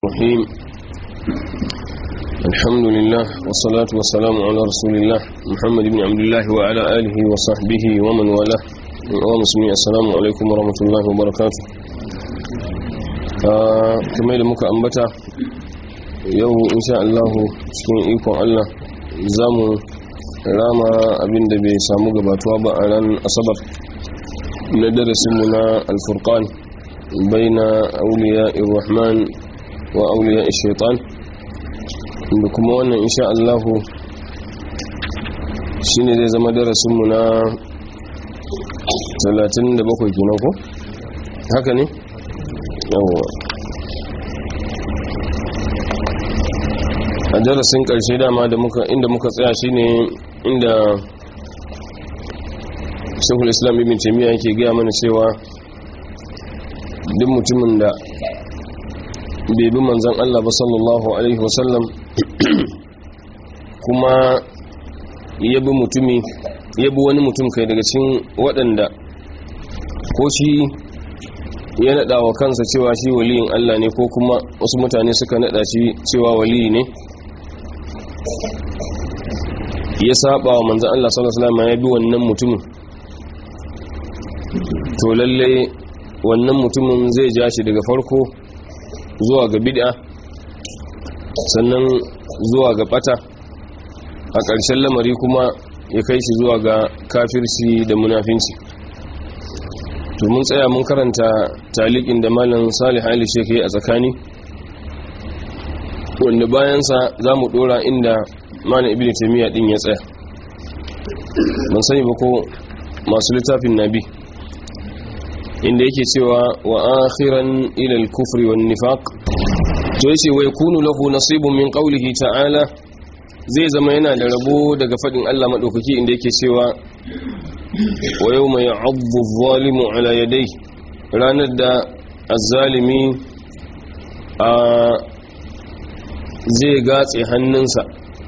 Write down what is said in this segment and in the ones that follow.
الرحيم الحمد لله والصلاة والسلام على رسول الله محمد بن عبد الله وعلى آله وصحبه ومن والاه ومسلمين السلام عليكم ورحمة الله وبركاته كما يدى مكا أنبتا yau insha Allah cikin ikon Allah za mu rama abinda bai samu gabatuwa ba a ran asabar na darasinmu na alfurkan baina auliya irrahman wa auliya shaitan da kuma wannan insha Allah shine zai zama darasinmu na 37 kenan ko haka ne yawwa a darasin karshe dama da muka inda muka tsaya shine inda shekul islam ibn taimiyya yake gaya mana cewa duk mutumin da bai bi manzan Allah ba sallallahu alaihi wasallam kuma ya bi mutumi ya bi wani mutum kai daga cikin waɗanda ko shi ya naɗa wa kansa cewa shi waliyin Allah ne ko kuma wasu mutane suka naɗa shi cewa waliyi ne ya saba wa manzan Allah sallallahu alaihi wasallam ya bi wannan mutumin to lalle wannan mutumin zai ja shi daga farko zuwa ga bid'a sannan zuwa ga bata a ƙarshen lamari kuma ya kai shi zuwa ga kafirci da munafinci to mun tsaya mun karanta talikin da malam salih ali shek a tsakani wanda bayansa za mu dora inda malam ibn taymiya din ya tsaya ban sani ba ko masu littafin nabi inda yake cewa wa akhiran ila al-kufri wan nifaq to yace wa yakunu lahu nasibun min qawlihi ta'ala zai zama yana da rabo daga fadin Allah madaukaki inda yake cewa wa yawma ya'addu adh-dhalimu ala yadayhi ranar da az-zalimi a zai gatse hannunsa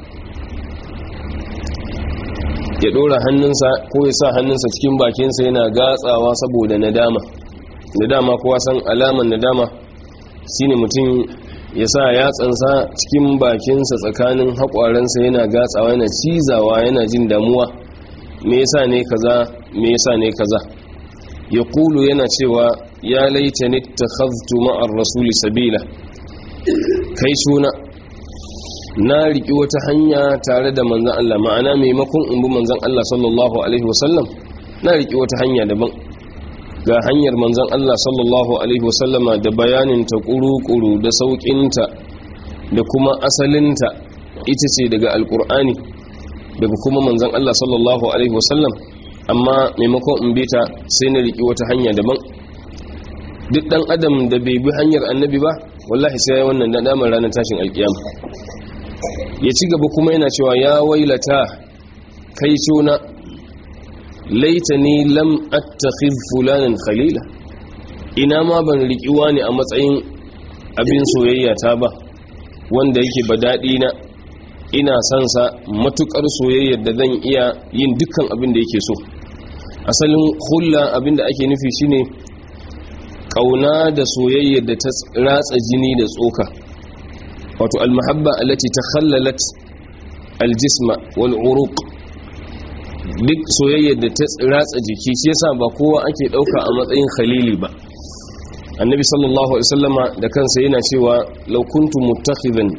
ya dora hannunsa ko ya sa hannunsa cikin bakinsa yana gatsawa saboda nadama nadama kowa san alaman nadama shine mutum ya sa yatsansa cikin bakinsa tsakanin haƙwaransa yana gatsawa yana cizawa yana jin damuwa me yasa ne kaza me yasa ne kaza ya kulu yana cewa ya laita ni takhaztu ma'ar rasuli sabila kai suna na riki wata hanya tare da manzan Allah ma'ana maimakon in bi manzan Allah sallallahu alaihi wasallam na riki wata hanya daban ga hanyar manzan Allah sallallahu alaihi wasallama da bayanin ta kuru-kuru da sauƙinta da kuma asalinta ita ce daga alkur'ani daga kuma manzan Allah sallallahu alaihi wasallam amma maimakon in bi ta sai na riki wata hanya daban duk dan adam da bai bi hanyar annabi ba wallahi sai wannan da damar ranar tashin alkiyama ya ci gaba kuma yana cewa ya wailata kai cuna laitani lam attakhidh fulanan khalila ina ma ban rikiwa ne a matsayin abin soyayya ta ba wanda yake ba daɗi na ina son sa matukar soyayyar da zan iya yin dukkan abin da yake so asalin hulla abin da ake nufi shine kauna da soyayyar da ta ratsa jini da tsoka wato almahabba allati takhallalat aljisma wal uruq duk soyayyar da ta ratsa jiki shi yasa ba kowa ake dauka a matsayin khalili ba annabi sallallahu alaihi wasallama da kansa yana cewa law kuntu muttakhidan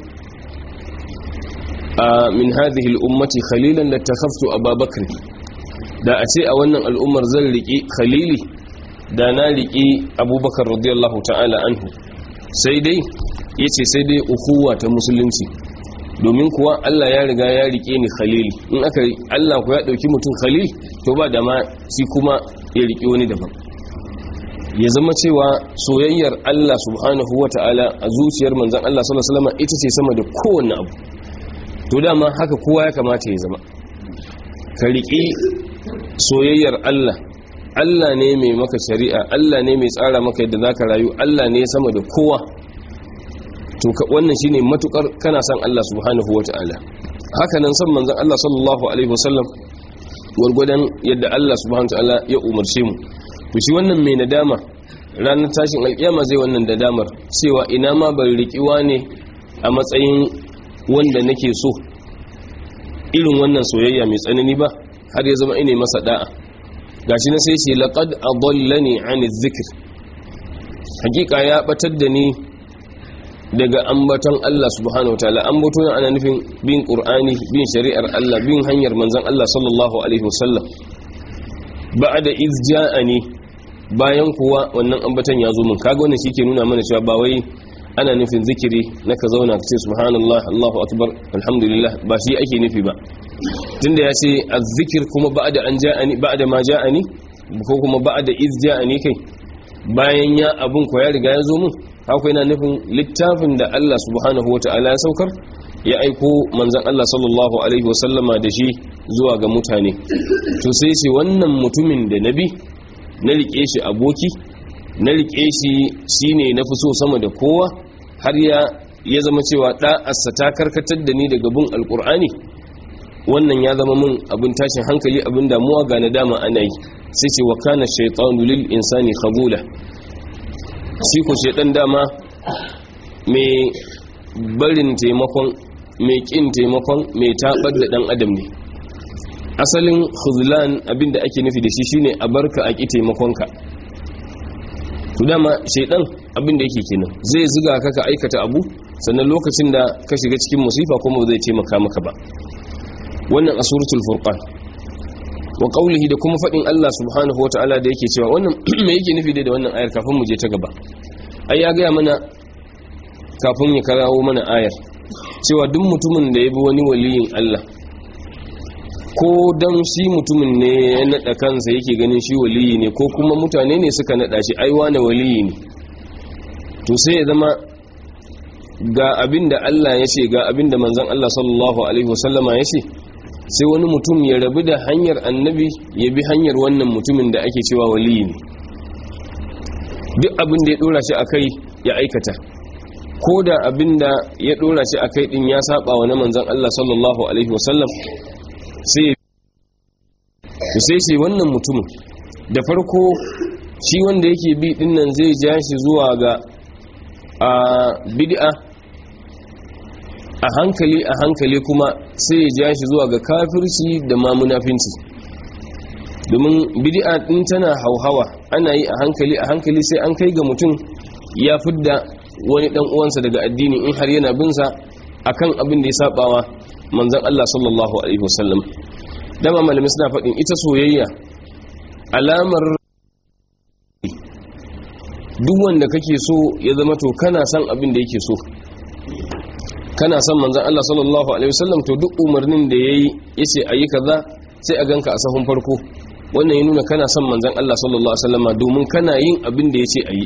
min hadhihi al-ummati khalilan latakhaftu ababakr da a ce a wannan al'ummar zan riki khalili da na riki abubakar radiyallahu ta'ala anhu sai dai ya ce sai dai ukuwa ta musulunci domin kuwa Allah ya riga ya rike ni khalili in aka Allah ku ya dauki mutum khalil to ba da ma shi kuma ya rike wani daban ya zama cewa soyayyar Allah subhanahu wata'ala a zuciyar manzon Allah sallallahu alaihi wasallam ita ce sama da kowanne abu to dama haka kowa ya kamata ya zama ka rike soyayyar Allah Allah ne mai maka shari'a Allah ne mai tsara maka yadda zaka rayu Allah ne sama da kowa to wannan shine matukar kana son Allah subhanahu wataala haka nan san manzon Allah sallallahu alaihi wasallam gurgudan yadda Allah subhanahu wataala ya umarce mu to shi wannan mai nadama ranar tashin alkiyama zai wannan nadamar cewa ina ma ban riƙiwa ne a matsayin wanda nake so irin wannan soyayya mai tsanani ba har ya zama ine masa da'a gashi na sai ce laqad adallani an zikr hakika ya batar da ni daga ambaton Allah subhanahu wataala ambaton ana nufin bin qur'ani bin shari'ar Allah bin hanyar manzon Allah sallallahu alaihi wasallam ba'da iz ja'ani bayan kuwa wannan ambaton ya zo mun kaga wannan shike nuna mana cewa ba wai ana nufin zikiri na ka zauna ka ce subhanallah Allahu akbar alhamdulillah ba shi ake nufi ba tunda ya ce azzikir kuma ba'da an ja'ani ba'da ma ja'ani ko kuma ba'da iz ja'ani kai bayan ya abun ko ya riga ya zo mun haka yana nufin littafin da Allah subhanahu wata'ala ya saukar ya aiko manzon Allah sallallahu alaihi wasallama da shi zuwa ga mutane to sai ce wannan mutumin da nabi na rike shi aboki na rike shi shine na fi so sama da kowa har ya ya zama cewa da'arsa ta karkatar da ni daga bin alkur'ani wannan ya zama mun abin tashin hankali abin damuwa ga nadama ana yi sai ce wa kana shaytanu lil insani khabula shi ko shaytan dama mai barin taimakon mai kin taimakon mai tabar da dan adam ne asalin khuzlan abinda ake nufi da shi shine a barka a ki taimakonka to dama shaytan abinda yake kenan zai ziga ka ka aikata abu sannan lokacin da ka shiga cikin musifa kuma zai taimaka maka ba wannan a suratul furqan wa qawlihi da kuma fadin Allah subhanahu wataala da yake cewa wannan me yake nufi da wannan ayar kafin mu je ta gaba ai ya ga mana kafin ya karawo mana ayar cewa duk mutumin da ya bi wani waliyin Allah ko dan shi mutumin ne ya nada kansa yake ganin shi waliyi ne ko kuma mutane ne suka nada shi ai wani waliyi ne to sai ya zama ga abinda Allah ya ce ga abinda manzon Allah sallallahu alaihi wasallama ya ce sai wani mutum ya rabu da hanyar annabi ya bi hanyar wannan mutumin da ake cewa waliyi ne duk abin da ya dora shi akai ya aikata ko da abin da ya dora shi akai din ya saba wa na manzon Allah sallallahu alaihi wasallam sai sai sai wannan mutumin da farko shi wanda yake bi din nan zai ja shi zuwa ga a bid'a a hankali a hankali kuma sai ya ja shi zuwa ga kafirci da ma munafinci domin bid'a din tana hauhawa ana yi a hankali a hankali sai an kai ga mutum ya fidda wani dan uwansa daga addini in har yana bin sa akan abin da ya sabawa manzon Allah sallallahu alaihi wasallam dama malami suna faɗin ita soyayya alamar duk wanda kake so ya zama to kana son abin da yake so kana son manzan Allah sallallahu alaihi wasallam to duk umarnin da yayi yace ayi kaza sai a ganka a sahun farko wannan ya nuna kana son manzan Allah sallallahu alaihi wasallam domin kana yin abin da yace ayi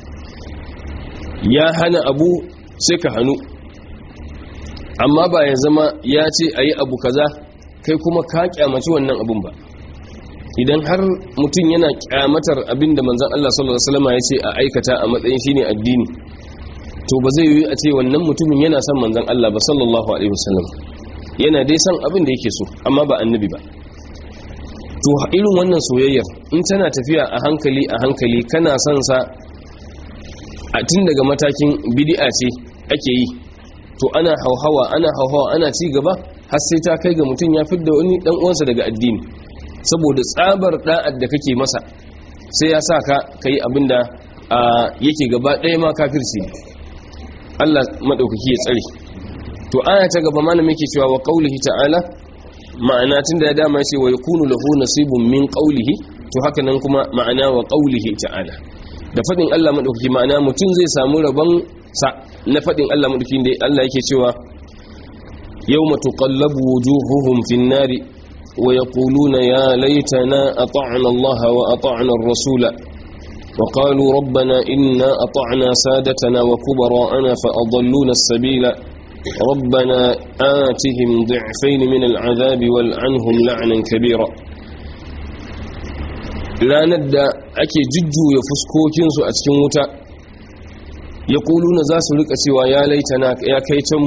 ya hana abu sai ka hanu amma ba ya zama ya ce ayi abu kaza kai kuma ka kyamaci wannan abun ba idan har mutum yana kyamatar abin da manzan Allah sallallahu alaihi wasallam ya ce a aikata a matsayin shine addini to ba zai yi a ce wannan mutumin yana son manzan Allah ba sallallahu alaihi wasallam yana dai son abin da yake so amma ba annabi ba to irin wannan soyayyar in tana tafiya a hankali a hankali kana son sa a tun daga matakin bid'a ce ake yi to ana hauhawa ana hauhawa ana ci gaba har sai ta kai ga mutum ya fidda wani dan uwansa daga addini saboda tsabar da'ad da kake masa sai ya sa ka kai abinda yake gaba ɗaya ma kafirci Allah madaukaki ya tsare to aya ta gaba malamin yake cewa wa qaulihi ta'ala ma'ana tunda ya dama ce wa yakunu lahu nasibun min qaulihi to haka nan kuma ma'ana wa qaulihi ta'ala da fadin Allah madaukaki ma'ana mutum zai samu rabon sa na fadin Allah madaukaki da Allah yake cewa yawma tuqallabu wujuhuhum fin nari wa yaquluna ya laitana ata'na Allah wa ata'na ar-rasula وقالوا ربنا إنا أطعنا سادتنا وكبراءنا فأضلونا السبيل ربنا آتهم ضعفين من العذاب والعنهم لعنا كبيرا لا ندى أكي ججو يفسكوكين سؤتكين وتا يقولون زاس لك سوى يا ليتنا يا كيتم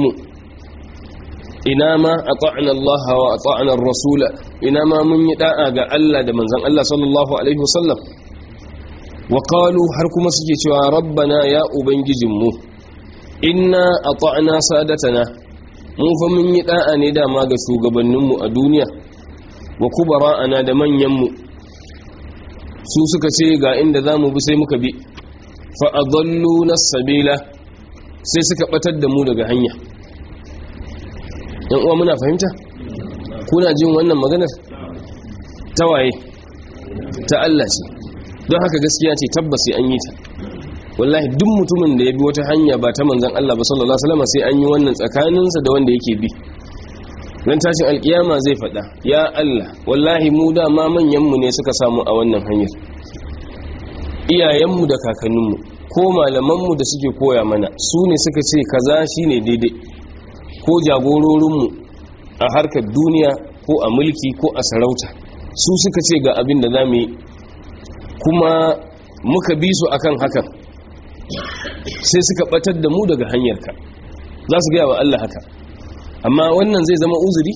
إنما أطعنا الله وأطعنا الرسول إنما من يدعى ألا دمنزل الله صلى الله عليه وسلم wa qalu har kuma suke cewa rabbana ya ubangijinmu inna ata'na sadatana mun fa mun yi da'a ne dama ga shugabanninmu a duniya wa kubara'ana da manyanmu su suka ce ga inda za mu bi sai muka bi fa'adallu na sabila sai suka batar da mu daga hanya yan uwa muna fahimta kuna jin wannan maganar ta waye ta Allah ce don haka gaskiya ce tabbas sai an yi ta wallahi duk mutumin da ya bi wata hanya ba ta manzan Allah ba sallallahu alaihi wasallam sai an yi wannan tsakaninsa da wanda yake bi ran tashin alkiyama zai faɗa ya Allah wallahi mu dama manyanmu ne suka samu a wannan hanyar iyayenmu da kakanninmu ko malamanmu da suke koya mana su ne suka ce kaza shine daidai ko jagororinmu a harkar duniya ko a mulki ko a sarauta su suka ce ga abin da za mu yi kuma muka bi su akan hakan sai suka batar da mu daga hanyarka za su gaya wa Allah haka amma wannan zai zama uzuri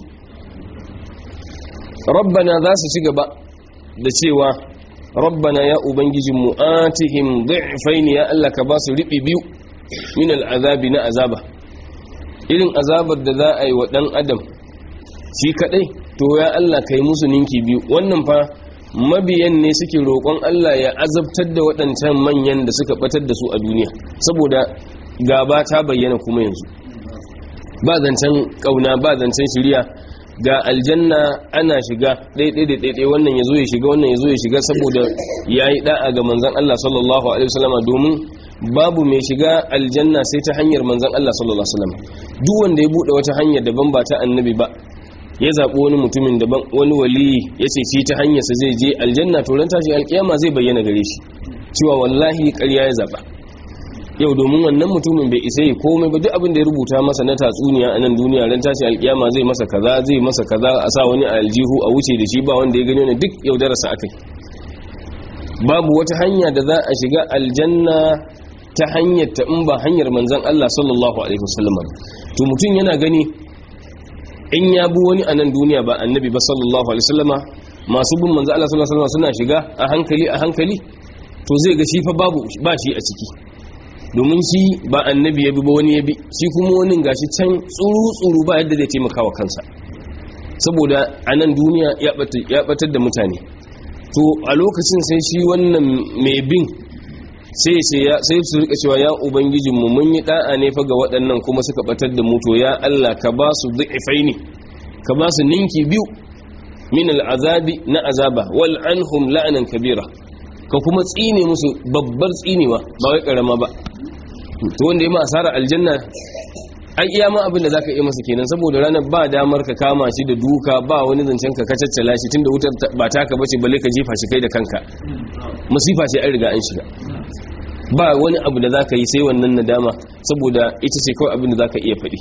rabbana za su ci gaba da cewa rabbana ya ubangijinmu atihim dhi'fayn ya Allah ka ba su riɓi biyu min al'azabi na azaba irin azabar da za a yi wa ɗan adam shi kaɗai to ya Allah ka yi musu ninki biyu wannan fa mabiyan ne suke roƙon Allah ya azabtar da waɗancan manyan da suka ɓatar da su a duniya saboda gaba ta bayyana kuma yanzu ba zancen kauna ba zancen shirya ga aljanna ana shiga ɗaiɗai da ɗaiɗai wannan ya zo ya shiga wannan ya zo ya shiga saboda ya yi ɗa'a ga manzan Allah sallallahu Alaihi wasallama domin babu mai shiga aljanna sai ta hanyar manzan Allah sallallahu Alaihi wasallama duk wanda ya buɗe wata hanyar daban ba ta annabi ba ya zaɓi wani mutumin daban wani waliyi ya ce shi ta hanyarsa zai je aljanna to ran tashi alƙiyama zai bayyana gare shi cewa wallahi ƙarya ya zaɓa yau domin wannan mutumin bai isa yi komai ba duk abin da ya rubuta masa na tatsuniya a nan duniya ran tashi alkiyama zai masa kaza zai masa kaza a sa wani a aljihu a wuce da shi ba wanda ya gani wani duk yaudararsa akai babu wata hanya da za a shiga aljanna ta hanyar ta in ba hanyar manzon Allah sallallahu alaihi wasallam to mutum yana gani in ya bi wani a nan duniya ba annabi ba sallallahu alaihi wasallama masu bin manzon Allah sallallahu alaihi wasallama suna shiga a hankali a hankali to zai ga shi fa babu ba shi a ciki domin shi ba annabi ya bi ba wani ya bi shi kuma wani gashi can tsuru-tsuru ba yadda zai taimaka wa kansa saboda a nan duniya ya batar da mutane to a lokacin sai shi wannan mai bin sai su rika cewa ya ubangijinmu mun yi da'a ne fa ga waɗannan kuma suka batar da mutu ya Allah ka ba su du'ifai ne ka ba su ninki biyu min al'azabi na azaba wal anhum la'anan kabira ka kuma tsine musu babbar tsinewa ba wai karama ba to wanda ya ma asara aljanna ai iya ma abin da zaka iya masa kenan saboda ranar ba damar ka kama shi da duka ba wani zancen ka kacaccala shi tunda wutar ba taka bace balle ka jefa shi kai da kanka masifa ce an riga an shiga ba wani abu da zaka yi sai wannan nadama saboda ita ce kawai abin da zaka iya faɗi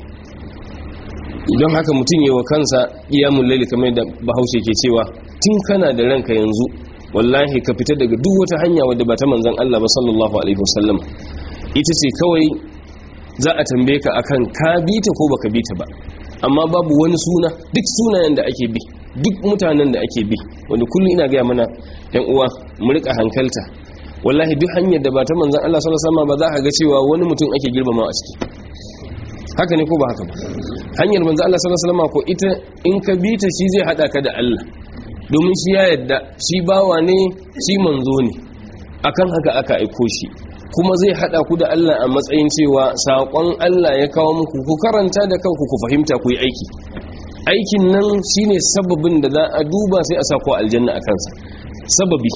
don haka mutum yi wa kansa iyamun laili kamar da bahaushe ke cewa tun kana da ranka yanzu wallahi ka fita daga duk wata hanya wadda ba ta manzan Allah ba sallallahu alaihi wasallam ita ce kawai za a tambaye ka akan ka bi ta ko baka bi ta ba amma babu wani suna duk sunayen da ake bi duk mutanen da ake bi wanda kullum ina gaya mana yan uwa mu rika hankalta wallahi duk hanyar da ba ta manzan Allah sallallahu alaihi wasallam ba za ka ga cewa wani mutum ake girmama a ciki haka ne ko ba haka ba hanyar manzan Allah sallallahu alaihi wasallam ko ita in ka bi ta shi zai hada ka da Allah domin shi ya yadda shi bawa ne shi manzo ne akan haka aka aiko shi kuma zai hada ku da Allah a matsayin cewa saƙon Allah ya kawo muku ku karanta da kanku ku fahimta ku yi aiki aikin nan shine sababin da za a duba sai a sako aljanna a kansa sababi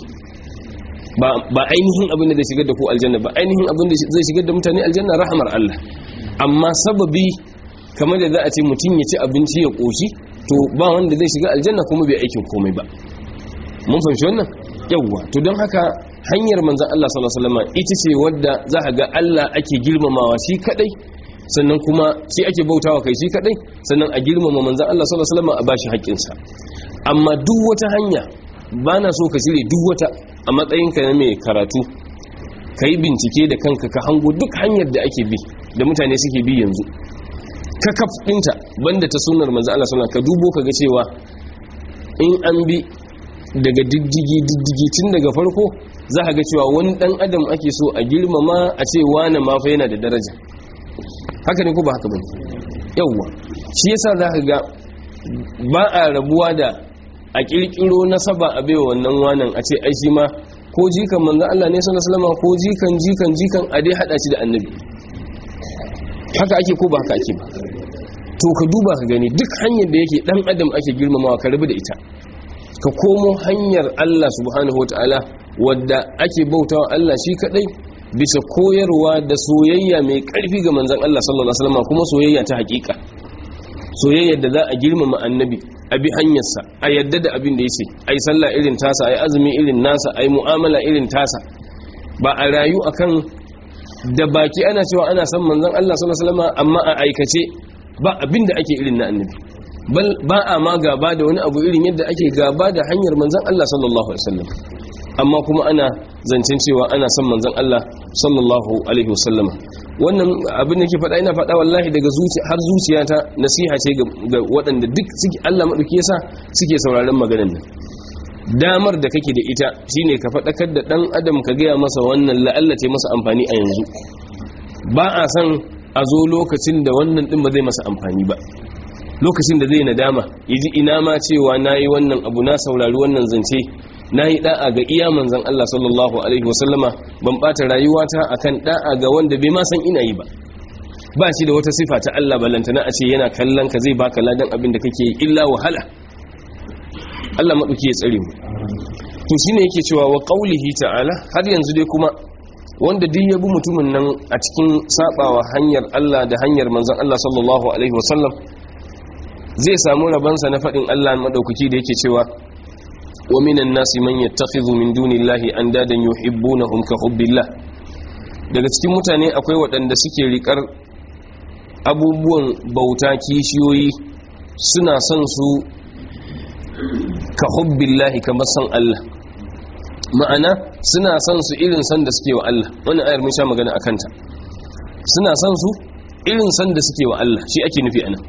ba ainihin abin da zai shigar da ku aljanna ba ainihin abin da zai shigar da mutane aljanna rahamar Allah amma sababi kamar da za a ce mutum ya ci abinci ya ƙoshi to ba wanda zai shiga aljanna kuma bai aikin komai ba mun fahimci wannan yawwa to don haka hanyar manzan Allah sallallahu alaihi wasallam ita ce wadda za ka ga Allah ake girmamawa shi kadai sannan kuma shi ake bautawa kai shi kadai sannan a girmama manzan Allah sallallahu alaihi wasallam a bashi haƙƙinsa amma duk wata hanya ba na so ka cire duk wata a matsayinka na mai karatu ka yi bincike da kanka ka hango duk hanyar da ake bi da mutane suke bi yanzu ka kaf ɗinta banda ta sunar manzan Allah sallallahu ka dubo ka ga cewa in an bi daga diddigi diddigi tun daga farko za ka ga cewa wani dan adam ake so a girmama a ce wane ma fa yana da daraja haka ne ko ba haka bane yawwa shi yasa za ka ga ba a rabuwa da a kirkiro nasaba a baiwa wannan wanan a ce ai shi ma ko jikan manzon Allah ne sallallahu alaihi wasallam ko jikan jikan jikan a dai hada shi da annabi haka ake ko ba haka ake ba to ka duba ka gani duk hanyar da yake dan adam ake girmamawa ka rabu da ita ka komo hanyar Allah subhanahu wataala wadda ake bautawa Allah shi kadai bisa koyarwa da soyayya mai karfi ga manzon Allah sallallahu alaihi wasallam kuma soyayya ta hakika soyayyar da za a girmama annabi a bi hanyarsa a yadda da abin da ya ce a yi sallah irin tasa a yi azumi irin nasa a yi mu'amala irin tasa ba a rayu akan da baki ana cewa ana san manzon Allah sallallahu alaihi wasallam amma a aikace ba abin da ake irin na annabi bal ba a ma gaba da wani abu irin yadda ake gaba da hanyar manzon Allah sallallahu alaihi wasallam amma kuma ana zancen cewa ana son manzon Allah sallallahu alaihi wasallam wannan abin da ke faɗa ina faɗa wallahi daga zuciya har zuciyata nasiha ce ga waɗanda duk suke Allah madauki yasa suke sauraron maganar nan damar da kake da ita shine ka faɗakar da ɗan adam ka gaya masa wannan la'allace masa amfani a yanzu ba a san a zo lokacin da wannan ɗin ba zai masa amfani ba lokacin da zai nadama ya ji ina ma cewa na yi wannan abu na saurari wannan zance na yi da'a ga iya manzan Allah sallallahu Alaihi wasallama ban ɓata rayuwata a kan da'a ga wanda bai ma san ina yi ba ba shi da wata sifa ta Allah balantana a ce yana kallon ka zai baka ladan abin da kake yi illa wahala Allah maɗauki ya tsare mu to shine yake cewa wa qaulihi ta'ala har yanzu dai kuma wanda duk ya bi mutumin nan a cikin sabawa hanyar Allah da hanyar manzon Allah sallallahu alaihi wasallam zai samu rabansa na faɗin Allah maɗaukaki da yake cewa wa minan nasi man yattakhidhu min dunillahi andadan yuhibbunahum ka hubbillah daga cikin mutane akwai waɗanda suke riƙar abubuwan bauta kishiyoyi suna son su ka hubbillahi kamar san Allah ma'ana suna son su irin san da suke wa Allah wannan ayar mun sha magana akan ta suna son su irin san da suke wa Allah shi ake nufi anan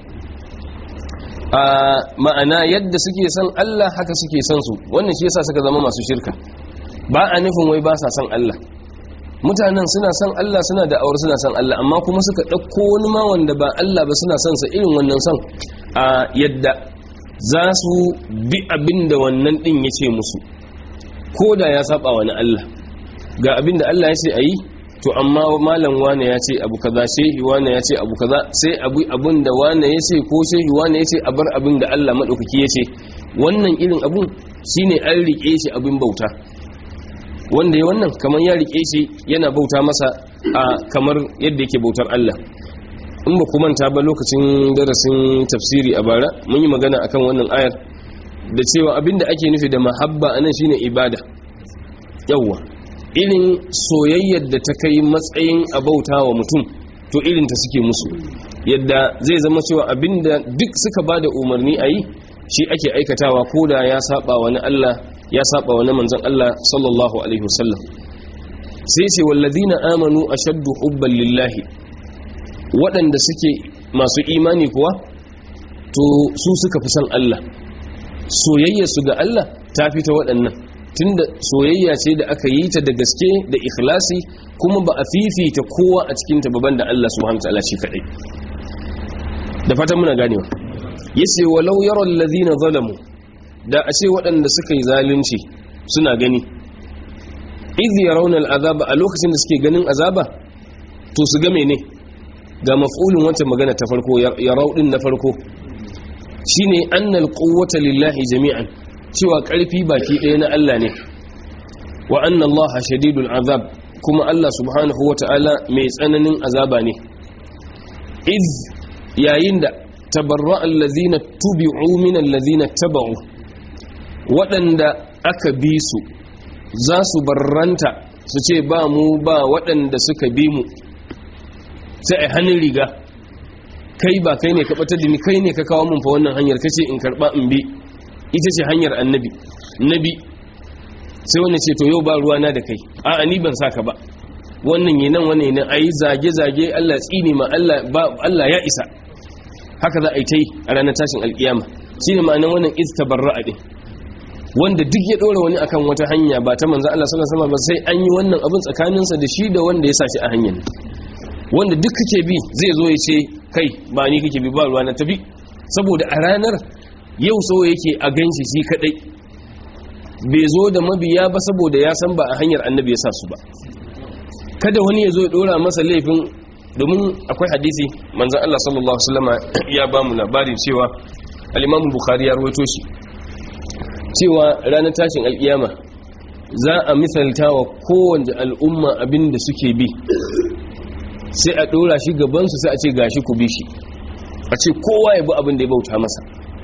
a ma'ana yadda suke son Allah haka suke son su wannan shi yasa suka zama masu shirka ba a nufin wai ba sa son Allah mutanen suna son Allah suna da awar suna son Allah amma kuma suka ɗauko wani ma wanda ba Allah ba suna son sa irin wannan son a yadda za su bi abin da wannan ɗin ya ce musu ko da ya saba wani Allah ga abin da Allah ya ce a yi to amma malam wane ya ce abu kaza shehi wane ya ce abu kaza sai abu abin da wane ya ce ko shehi wane ya ce a bar abin da Allah maɗaukaki ya ce wannan irin abun shine an riƙe shi abin bauta wanda ya wannan kamar ya riƙe shi yana bauta masa a kamar yadda yake bautar Allah in ba ku manta ba lokacin darasin tafsiri a bara mun yi magana akan wannan ayar da cewa abinda ake nufi da mahabba anan shine ibada yawwa irin soyayyar da ta kai matsayin abauta wa mutum to irin ta suke musu yadda zai zama cewa abinda duk suka bada umarni a yi shi ake aikatawa ko da ya saba wani Allah ya saba wani manzon Allah sallallahu alaihi wasallam sai ce wallazina amanu ashaddu hubban lillahi waɗanda suke masu imani kuwa to su suka fi son Allah soyayya su ga Allah ta fi ta waɗannan tunda soyayya ce da aka yi ta da gaske da ikhlasi kuma ba a fifita kowa a cikin ta baban da Allah subhanahu wataala shi kadai da fatan muna ganewa yace walau yara allazina zalamu da a ce waɗanda suka yi zalunci suna gani idh yarawna al'azaba a lokacin da suke ganin azaba to su ga mene ga maf'ulin wancan magana ta farko yarau din na farko shine annal quwwata lillahi jami'an cewa karfi baki ɗaya na Allah ne wa anna Allah shadidul azab kuma Allah subhanahu wata'ala mai tsananin azaba ne iz yayin da tabarra allazina tubi'u min allazina taba'u waɗanda aka bi su za su barranta su ce ba mu ba waɗanda suka bi mu sai a hannun riga kai ba kai ne ka batar da ni kai ne ka kawo mun fa wannan hanyar kace in karba in bi ita ce hanyar annabi nabi sai wannan ce to yau ba ruwa na da kai a'a ni ban saka ba wannan yi nan wannan yi nan ayi zage zage Allah tsini ma Allah ba Allah ya isa haka za a yi ta yi a ranar tashin alkiyama shine ma'anar wannan istabarra'a din wanda duk ya dora wani akan wata hanya ba ta manzo Allah sallallahu alaihi wasallam ba sai an yi wannan abin tsakaninsa da shi da wanda ya sa shi a hanyar wanda duk kake bi zai zo ya ce kai ba ni kake bi ba ruwa na tafi saboda a ranar yau so yake a ganshi shi kadai bai zo da mabiya ba saboda ya san ba a hanyar annabi ya sa su ba kada wani ya zo ya dora masa laifin domin akwai hadisi manzan Allah sallallahu Alaihi wasallama ya ba mu labarin cewa alimamun bukhari ya rawaito shi cewa ranar tashin alkiyama za a misalta wa kowanne al'umma abin da suke bi sai a dora shi gabansu sai a ce gashi ku bi shi a ce kowa ya bi abin da ya bauta masa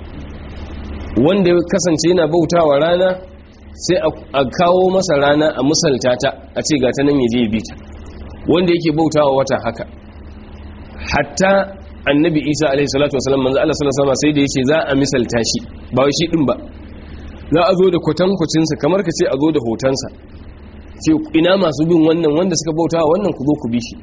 wanda ya kasance yana bautawa rana sai a kawo masa rana a misalta ta a ce ga ta nan ya je ya bi ta wanda yake bautawa wata haka hatta annabi isa alaihi salatu wasallam manzo Allah sallallahu alaihi wasallam sai da yace za a misalta shi ba wai shi din ba za a zo da kwatankwacin sa kamar ka ce a zo da hotonsa ce ina masu bin wannan wanda suka bautawa wannan ku zo ku bi shi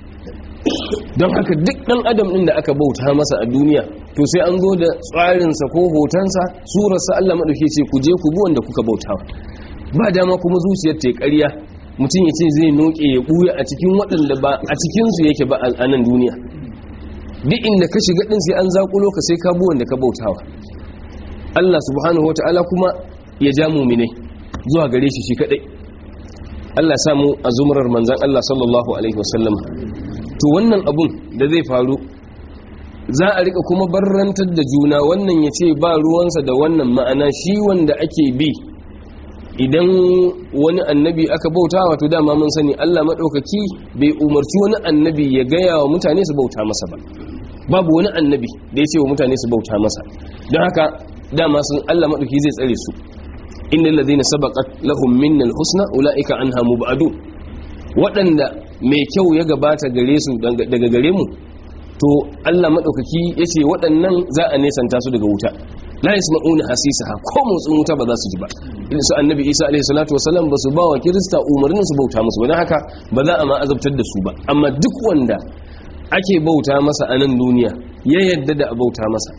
don haka duk dan adam din da aka bauta masa a duniya to sai an zo da tsarinsa ko hotonsa surarsa Allah madauke ce ku je ku bi wanda kuka bautawa ba dama kuma zuciyar ta ƙarya mutum ya ce zai noke ya buya a cikin waɗanda ba a cikinsu yake ba a nan duniya duk inda ka shiga ɗin sai an zaƙulo ka sai ka buwan da ka bautawa Allah subhanahu wa ta'ala kuma ya ja muminai zuwa gare shi shi kaɗai Allah samu a zumrar manzan Allah sallallahu alaihi wasallam to wannan abun da zai faru za a rika kuma barrantar da juna wannan ya ce ba ruwansa da wannan ma'ana shi wanda ake bi idan wani annabi aka bauta wato dama mun sani Allah maɗaukaki bai umarci wani annabi ya gaya wa mutane su bauta masa ba babu wani annabi da ya ce wa mutane su bauta masa don haka dama sun Allah maɗauki zai tsare su inda ladina sabaqat lahum minnal husna ulaika anha mubadun waɗanda mai kyau ya gabata gare su daga gare mu to Allah maɗaukaki yace waɗannan za a nesanta su daga wuta la yasma'una hasisaha ko motsin wuta ba za su ji ba irin su annabi Isa alaihi salatu wasallam ba su ba wa kirista umarnin su bauta musu don haka ba za a ma azabtar da su ba amma duk wanda ake bauta masa a nan duniya ya yadda da a bauta masa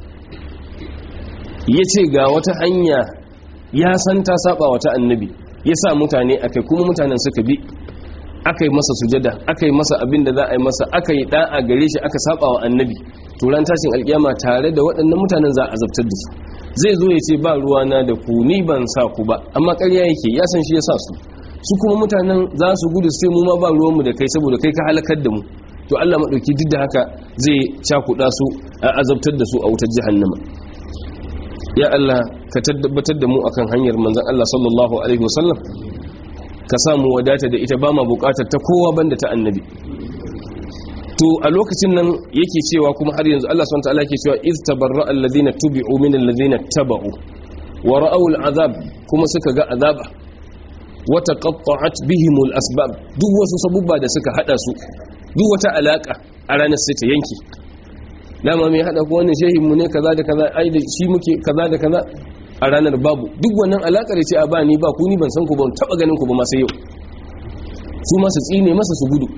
ya ce ga wata hanya ya san ta saba wata annabi ya sa mutane akai kuma mutanen suka bi aka yi masa sujada aka yi masa abin da za a yi masa aka yi da'a gare shi aka saba wa annabi turan tashin alkiyama tare da waɗannan mutanen za a azabtar da su zai zo ya ce ba ruwana da ku ni ban sa ku ba amma ƙarya yake ya san shi ya sa su su kuma mutanen za su gudu sai mu ma ba ruwanmu da kai saboda kai ka halakar da mu to Allah maɗauki duk da haka zai cakuɗa su a azabtar da su a wutar jahannama ya Allah ka tabbatar da mu akan hanyar manzon Allah sallallahu alaihi wasallam ka samu wadata da ita ba ma bukatar ta kowa banda ta annabi to a lokacin nan yake cewa kuma har yanzu Allah subhanahu wataala yake cewa iz tabarra alladhina tubi'u min alladhina taba'u wa ra'aw al'azab kuma suka ga azaba wa taqatta'at bihim al'asbab duk wasu sabubba da suka hada su duk wata alaka a ranar sai ta yanke dama mai hada ko wannan shehin mu ne kaza da kaza ai da shi muke kaza da kaza a ranar babu duk wannan alakar ce a ba ni ba ku ni ban san ku ban taba ganin ku ba ma sai yau su ma su tsine masa su gudu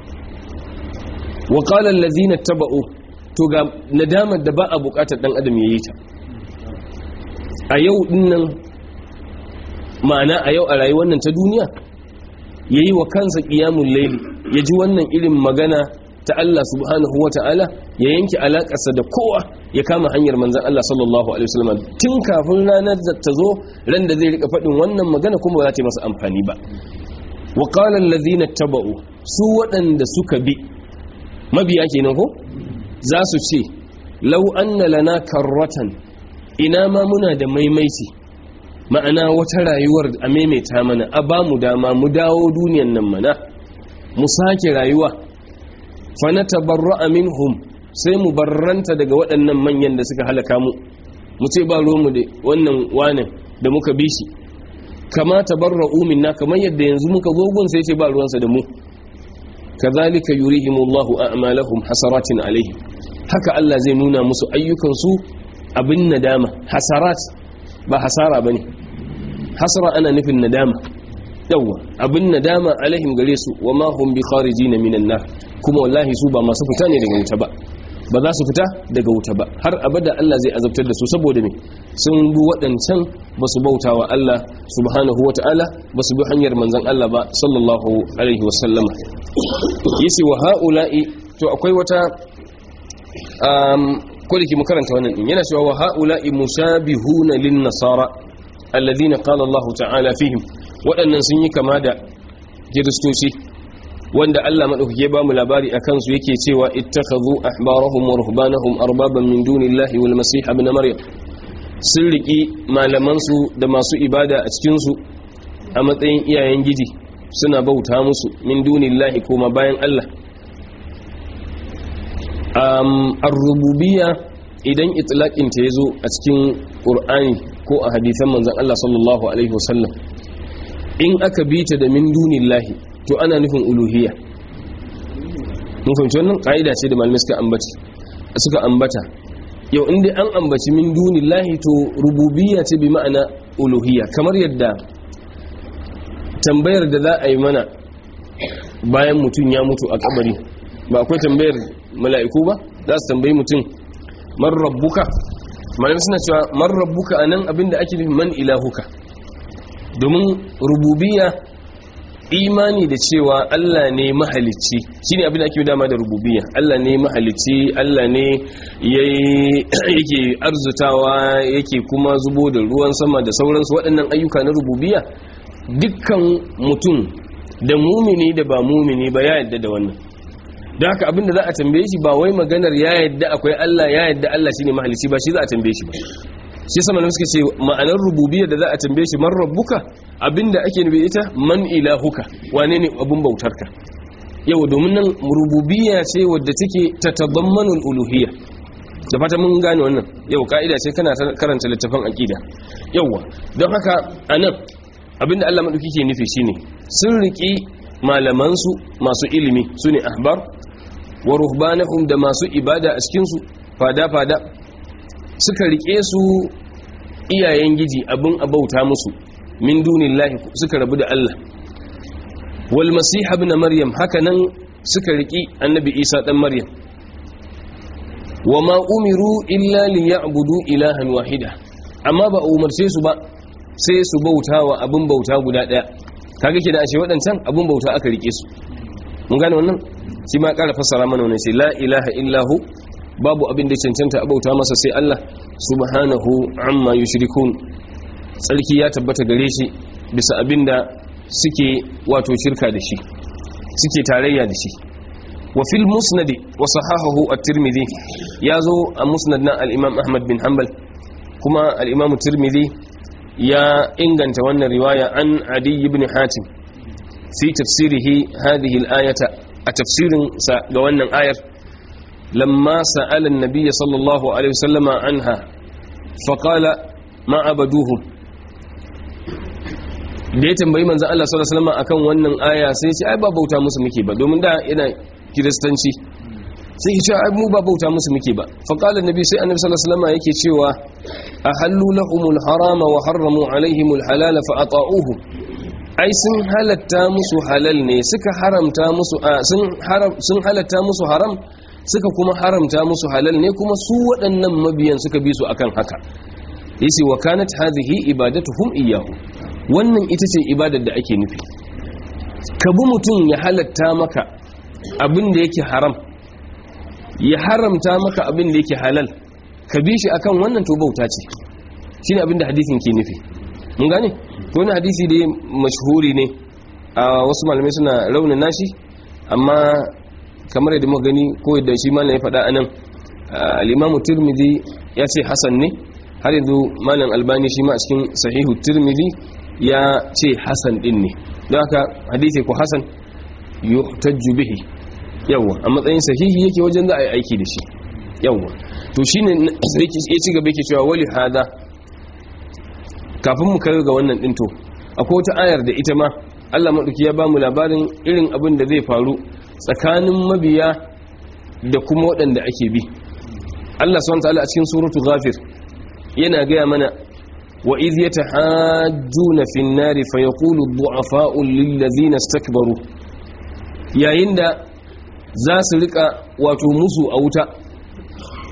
wa qala allazina taba'u to ga nadamar da ba a bukatar dan adam yayi ta a yau dinnan ma'ana a yau a rayuwar nan ta duniya yayi wa kansa qiyamul layl ya ji wannan irin magana ta Allah subhanahu wata'ala ya yanke alakarsa da kowa ya kama hanyar manzan Allah sallallahu alaihi wasallam tun kafin ranar da ta zo ran da zai rika faɗin wannan magana kuma ba za ta yi masa amfani ba wa qala allazina taba'u su waɗanda suka bi mabiya kenan ko za su ce law anna lana karratan ina ma muna da maimaici ma'ana wata rayuwar a maimaita mana a ba mu dama mu dawo duniyan nan mana mu sake rayuwa fa natabarra'a minhum sai mu barranta daga waɗannan manyan da suka halaka mu mu ce ba mu da wannan wanin da muka bi shi kama tabarra'u minna kamar yadda yanzu muka zo gun sai ce ba ruwansa da mu kazalika yurihimullahu a'malahum hasaratin alaihim haka Allah zai nuna musu ayyukan su abin nadama hasarat ba hasara bane hasara ana nufin nadama yawa abin nadama alaihim gare su wa ma hum bi kharijin minan nar kuma wallahi su ba masu fita ne daga wuta ba ba za su fita daga wuta ba har abada Allah zai azabtar da su saboda me sun bi waɗancan ba su bauta wa Allah subhanahu wa ta'ala ba su bi hanyar manzan Allah ba sallallahu alaihi wasallama yace wa ha'ula'i to akwai wata um, ko da ke makaranta wannan din yana cewa wa ha'ula'i mushabihuna lin nasara alladhina qala Allah ta'ala fihim waɗannan sun yi kama da kiristoci wanda Allah madaukake ba mu labari akan su yake cewa ittakhadhu ahbarahum wa ruhbanahum arbaban min dunillahi wal masih ibn maryam sun riki malaman su da masu ibada a cikin su a matsayin iyayen gidi suna bauta musu min dunillahi kuma bayan Allah um, ar-rububiyya idan itlaqin ta yazo a cikin qur'ani ko a hadisan manzon Allah sallallahu alaihi wasallam in aka bita da min dunillahi to ana nufin uluhiyya mun fahimci wannan kaida ce da malamai suka ambata suka ambata yau inda an ambaci min dunillahi to rububiyya ce bi ma'ana uluhiyya kamar yadda tambayar da za a yi mana bayan mutum ya mutu a kabari ba akwai tambayar mala'iku ba za su tambayi mutum man rabbuka malamai suna cewa man rabbuka anan abinda ake nufi man ilahuka domin rububiyya imani da cewa Allah ne mahalicci shine abin da ake dama da rububiyya Allah ne mahalicci Allah ne yake arzutawa yake kuma zubo da ruwan sama da sauransu waɗannan ayyuka na rububiyya dukkan mutum da mumini da ba mumini ba ya yadda da wannan da haka abin da za a tambaye shi ba wai maganar ya yadda akwai Allah ya yadda Allah shine mahalicci ba shi za a tambaye shi ba shi sama suka ce ma'anar rububiyya da za a tambaye shi man rabbuka abinda ake nufi ita man ilahuka wane ne abun bautarka yau domin nan rububiyya ce wadda take tatadammanu uluhiyya da fata mun gane wannan yau ka'ida ce kana karanta littafin aqida yawa don haka anan abinda Allah madauki ke nufi shine sun riki malaman su masu ilimi sune ahbar wa ruhbanahum da masu ibada a cikin su fada fada suka rike su iyayen giji abin abauta musu min dunillahi suka rabu da Allah wal masiha ibn maryam hakanan suka riki annabi isa dan maryam wama umiru illa liya'budu ilahan wahida amma ba umarce su ba sai su bautawa abin bauta guda daya kaga kida ashe wadancan abin bauta aka rike su mun gane wannan shi ma ƙara fassara mana wannan sai la ilaha illahu babu abin da cancanta abauta masa sai Allah subhanahu amma yushrikun tsarki ya tabbata gare shi bisa abin da suke wato shirka da shi suke tarayya da shi wa fil musnad wa sahahahu at-tirmidhi yazo a musnad na al-imam ahmad bin hanbal kuma al-imam tirmidhi ya inganta wannan riwaya an adi ibn hatim fi tafsirihi hadhihi al-ayata a tafsirin sa ga wannan ayar لما سأل النبي صلى الله عليه وسلم عنها فقال ما عبدوهم da ya tambayi manzan Allah sallallahu alaihi wasallam akan wannan aya sai ce ai ba bauta musu muke ba domin da yana kiristanci sai ya ce ai mu ba bauta musu muke ba fa qala annabi sai annabi sallallahu alaihi wasallam yake cewa ahallu lahumul harama wa harramu alaihimul halala fa ata'uhu ai sun halatta musu halal ne suka haramta musu sun haram sun halatta musu haram suka kuma haramta musu halal ne kuma su waɗannan mabiyan suka bi su akan haka yace wa kanat hadhihi ibadatuhum iyyahu wannan ita ce ibadar da ake nufi ka bi mutum ya halatta maka abin da yake haram ya haramta maka abin da yake halal ka bi shi akan wannan to bauta ce shine abin da hadisin ke nufi mun gane to wannan hadisi dai mashhuri ne a wasu malamai suna raunana shi amma kamar yadda muka gani ko yadda shi malam ya faɗa anan al-Imam Tirmidhi ya ce hasan ne har yanzu malam Albani shi ma a cikin sahihu Tirmidhi ya ce hasan din ne don haka hadisi ko hasan yuhtajju bihi yawa a matsayin sahihi yake wajen za a yi aiki da shi yawa to shine ya ci gaba yake cewa wali hada kafin mu kai ga wannan din to akwai wata ayar da ita ma Allah madauki ya ba mu labarin irin abin da zai faru tsakanin mabiya da kuma waɗanda ake bi Allah subhanahu wataala a cikin suratul ghafir yana gaya mana wa idh yatahajjuna fin nari fayaqulu ad-du'afa'u lil ladzina istakbaru yayin da za su rika wato musu a wuta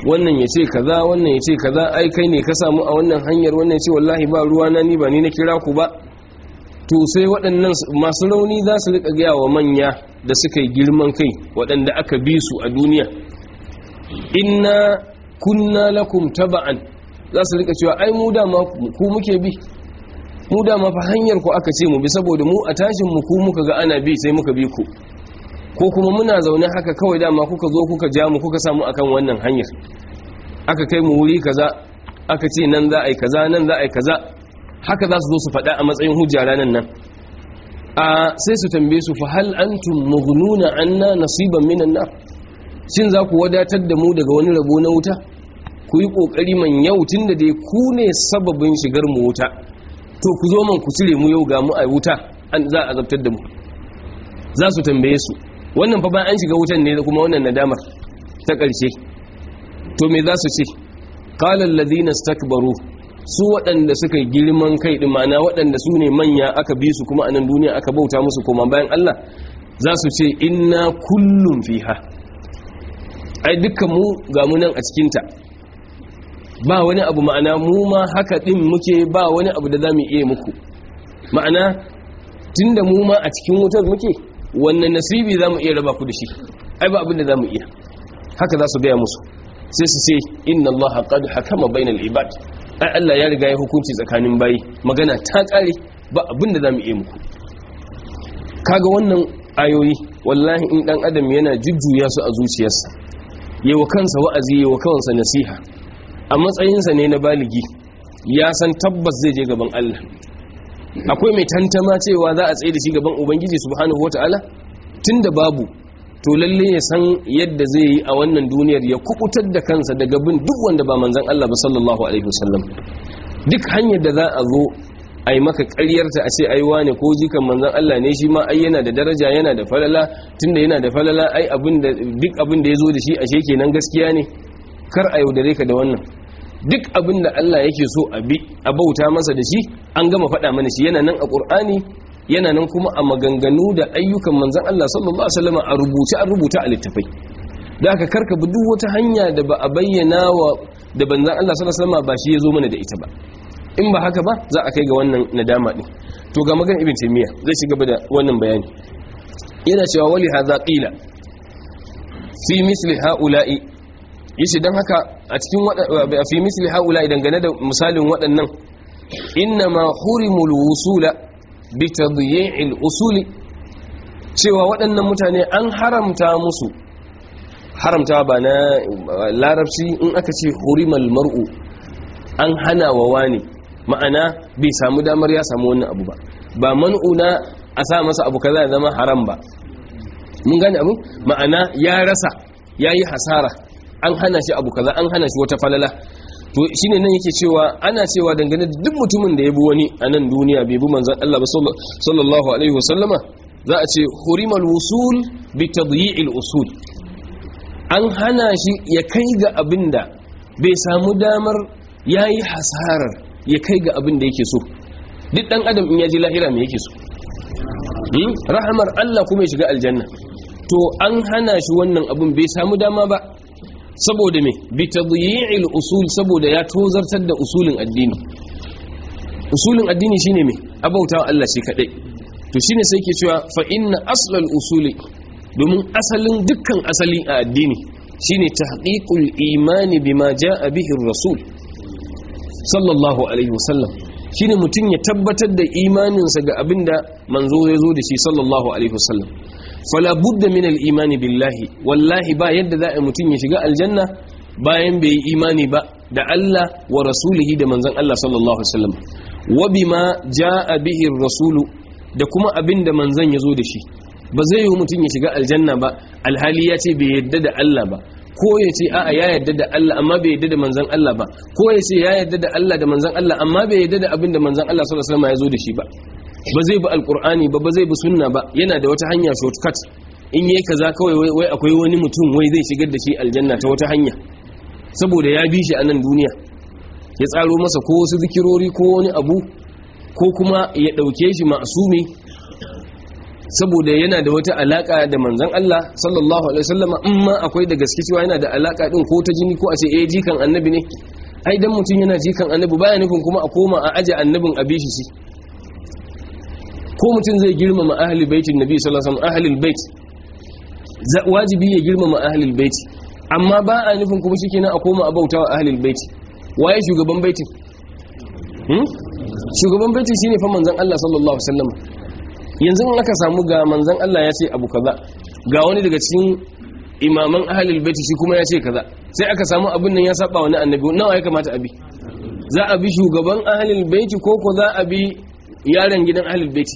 wannan ya ce kaza wannan ya ce kaza ai kai ne ka samu a wannan hanyar wannan ya ce wallahi ba ruwa na ni ba ni na kira ku ba to sai waɗannan masu rauni za su riƙa gaya wa manya da suka yi girman kai waɗanda aka bi su a duniya inna kunna lakum taba'an za su riƙa cewa ai mu dama ku muke bi mu dama fa hanyar ku aka ce mu bi saboda mu a tashin mu ku muka ga ana bi sai muka bi ku ko kuma muna zaune haka kawai dama kuka zo kuka ja mu kuka samu akan wannan hanyar aka kai mu wuri kaza aka ce nan za a yi kaza nan za a yi kaza haka za su zo su faɗa a matsayin hujja ranar nan a sai su tambaye su fa hal antum mughnuna anna nasiban minan nar shin za ku wadatar da mu daga wani rabo na wuta ku yi kokari man yau tunda dai ku ne sababin shigar mu wuta to ku zo man ku cire mu yau ga mu a wuta an za a azabtar da mu za su tambaye su wannan fa bayan an shiga wutan ne kuma wannan nadamar ta ƙarshe to me za su ce qala alladhina istakbaru su waɗanda suka girman kai ɗin ma'ana waɗanda su ne manya aka bi su kuma a nan duniya aka bauta musu koma bayan Allah za su ce inna kullum fiha ai dukkan mu ga mu nan a cikinta ba wani abu ma'ana mu ma haka ɗin muke ba wani abu da za mu iya muku ma'ana tun da mu ma a cikin wutar muke wannan nasibi za mu iya raba ku da shi ai ba abin da za mu iya haka za su gaya musu sai su ce inna allaha qad hakama bainal ibad ai Allah ya riga ya hukunci tsakanin bayi magana ta kare ba abin da zamu iya muku kaga wannan ayoyi wallahi in dan adam yana jujjuya su a zuciyarsa yawa kansa wa'azi yawa kansa nasiha a matsayinsa ne na baligi ya san tabbas zai je gaban Allah akwai mai tantama cewa za a tsaye da shi gaban ubangiji subhanahu wataala tunda babu to lalle ya san yadda zai yi a wannan duniyar ya kubutar da kansa daga bin duk wanda ba manzan Allah ba sallallahu alaihi wasallam duk hanyar da za a zo a yi maka ƙaryarta a ce ai wane ko jikan manzan Allah ne shi ma ai yana da daraja yana da falala tunda yana da falala ai abin da duk abin da ya zo da shi ashe kenan gaskiya ne kar a yaudare ka da wannan duk abin da Allah yake so a bi a bauta masa da shi an gama faɗa mana shi yana nan a Qur'ani yana nan kuma a maganganu da ayyukan manzan Allah sallallahu Alaihi wasallam a rubuce an rubuta a littafai da aka karka bi duk wata hanya da ba a bayyana wa da banzan Allah sallallahu Alaihi wasallam ba shi ya zo mana da ita ba in ba haka ba za a kai ga wannan nadama din to ga magan ibn taymiya zai ci gaba da wannan bayani yana cewa wali hadha qila fi misli haula'i yace dan haka a cikin fi misli haula'i dangane da misalin waɗannan innama hurimul wusula bitadyi'il usuli cewa waɗannan mutane an haramta musu haramta ba na larabci in aka ce hurimal mar'u an hana wa wani ma'ana bai samu damar ya samu wannan abu ba ba man'una a sa masa abu kaza ya zama haram ba mun gane abu ma'ana ya rasa yayi hasara an hana shi abu kaza an hana shi wata falala to shine nan yake cewa ana cewa dangane da duk mutumin da ya bi wani a nan duniya bai bi manzon Allah ba sallallahu alaihi wasallama za a ce hurimal wusul bi tadyi'il usul an hana shi ya kai ga abinda bai samu damar yayi hasarar ya kai ga abinda yake so duk dan adam in ya ji lahira me yake so rahamar Allah kuma ya shiga aljanna to an hana shi wannan abin bai samu dama ba saboda me bi tadyi'il usul saboda ya tozartar da usulin addini usulin addini shine me abautawa Allah shi kadai to shine sai ke cewa fa inna aslal usuli domin asalin dukkan asali a addini shine tahqiqul imani bima jaa bihi rasul sallallahu alaihi wasallam shine mutum ya tabbatar da imaninsa ga abinda manzo ya zo da shi sallallahu alaihi wasallam fala budda min al-imani billahi wallahi ba yadda za a mutum ya shiga aljanna bayan bai yi imani ba da Allah wa rasulihi da manzon Allah sallallahu alaihi wasallam wa bima jaa bihi ar-rasulu da kuma abinda manzon ya zo da shi ba zai yi mutum ya shiga aljanna ba alhali ya ce bai yadda da Allah ba ko ya ce a'a ya yadda da Allah amma bai yadda da manzon Allah ba ko ya ce ya yadda da Allah da manzon Allah amma bai yadda da abinda manzon Allah sallallahu alaihi wasallam ya zo da shi ba ba zai bi alkur'ani ba ba zai bi sunna ba yana da wata hanya shortcut in yayi kaza kawai wai akwai wani mutum wai zai shigar da shi aljanna ta wata hanya saboda ya bi shi a nan duniya ya tsaro masa ko wasu zikirori ko wani abu ko kuma ya dauke shi ma'sumi saboda yana da wata alaka da manzon Allah sallallahu alaihi wasallam in ma akwai da gaske cewa yana da alaka din ko ta jini ko a ce eh jikan annabi ne ai dan mutum yana jikan annabi baya nufin kuma a koma a aje annabin a bishi shi ko mutum zai girmama ahli baitin nabi sallallahu alaihi wasallam ahlul bait wajibi ya girmama ahlul bait amma ba a nufin kuma shikenan a koma a bautawa ahlul bait waye shugaban baitin hmm? shugaban baitin shine fa manzon Allah sallallahu alaihi wasallam yanzu in aka samu ga manzon Allah ya ce abu kaza ga wani daga cikin imaman ahlul bait shi kuma ya ce kaza sai aka samu abin nan ya saba wani annabi nawa ya kamata abi za a bi shugaban ahlul bait ko ko za a bi yaron gidan ahlul bait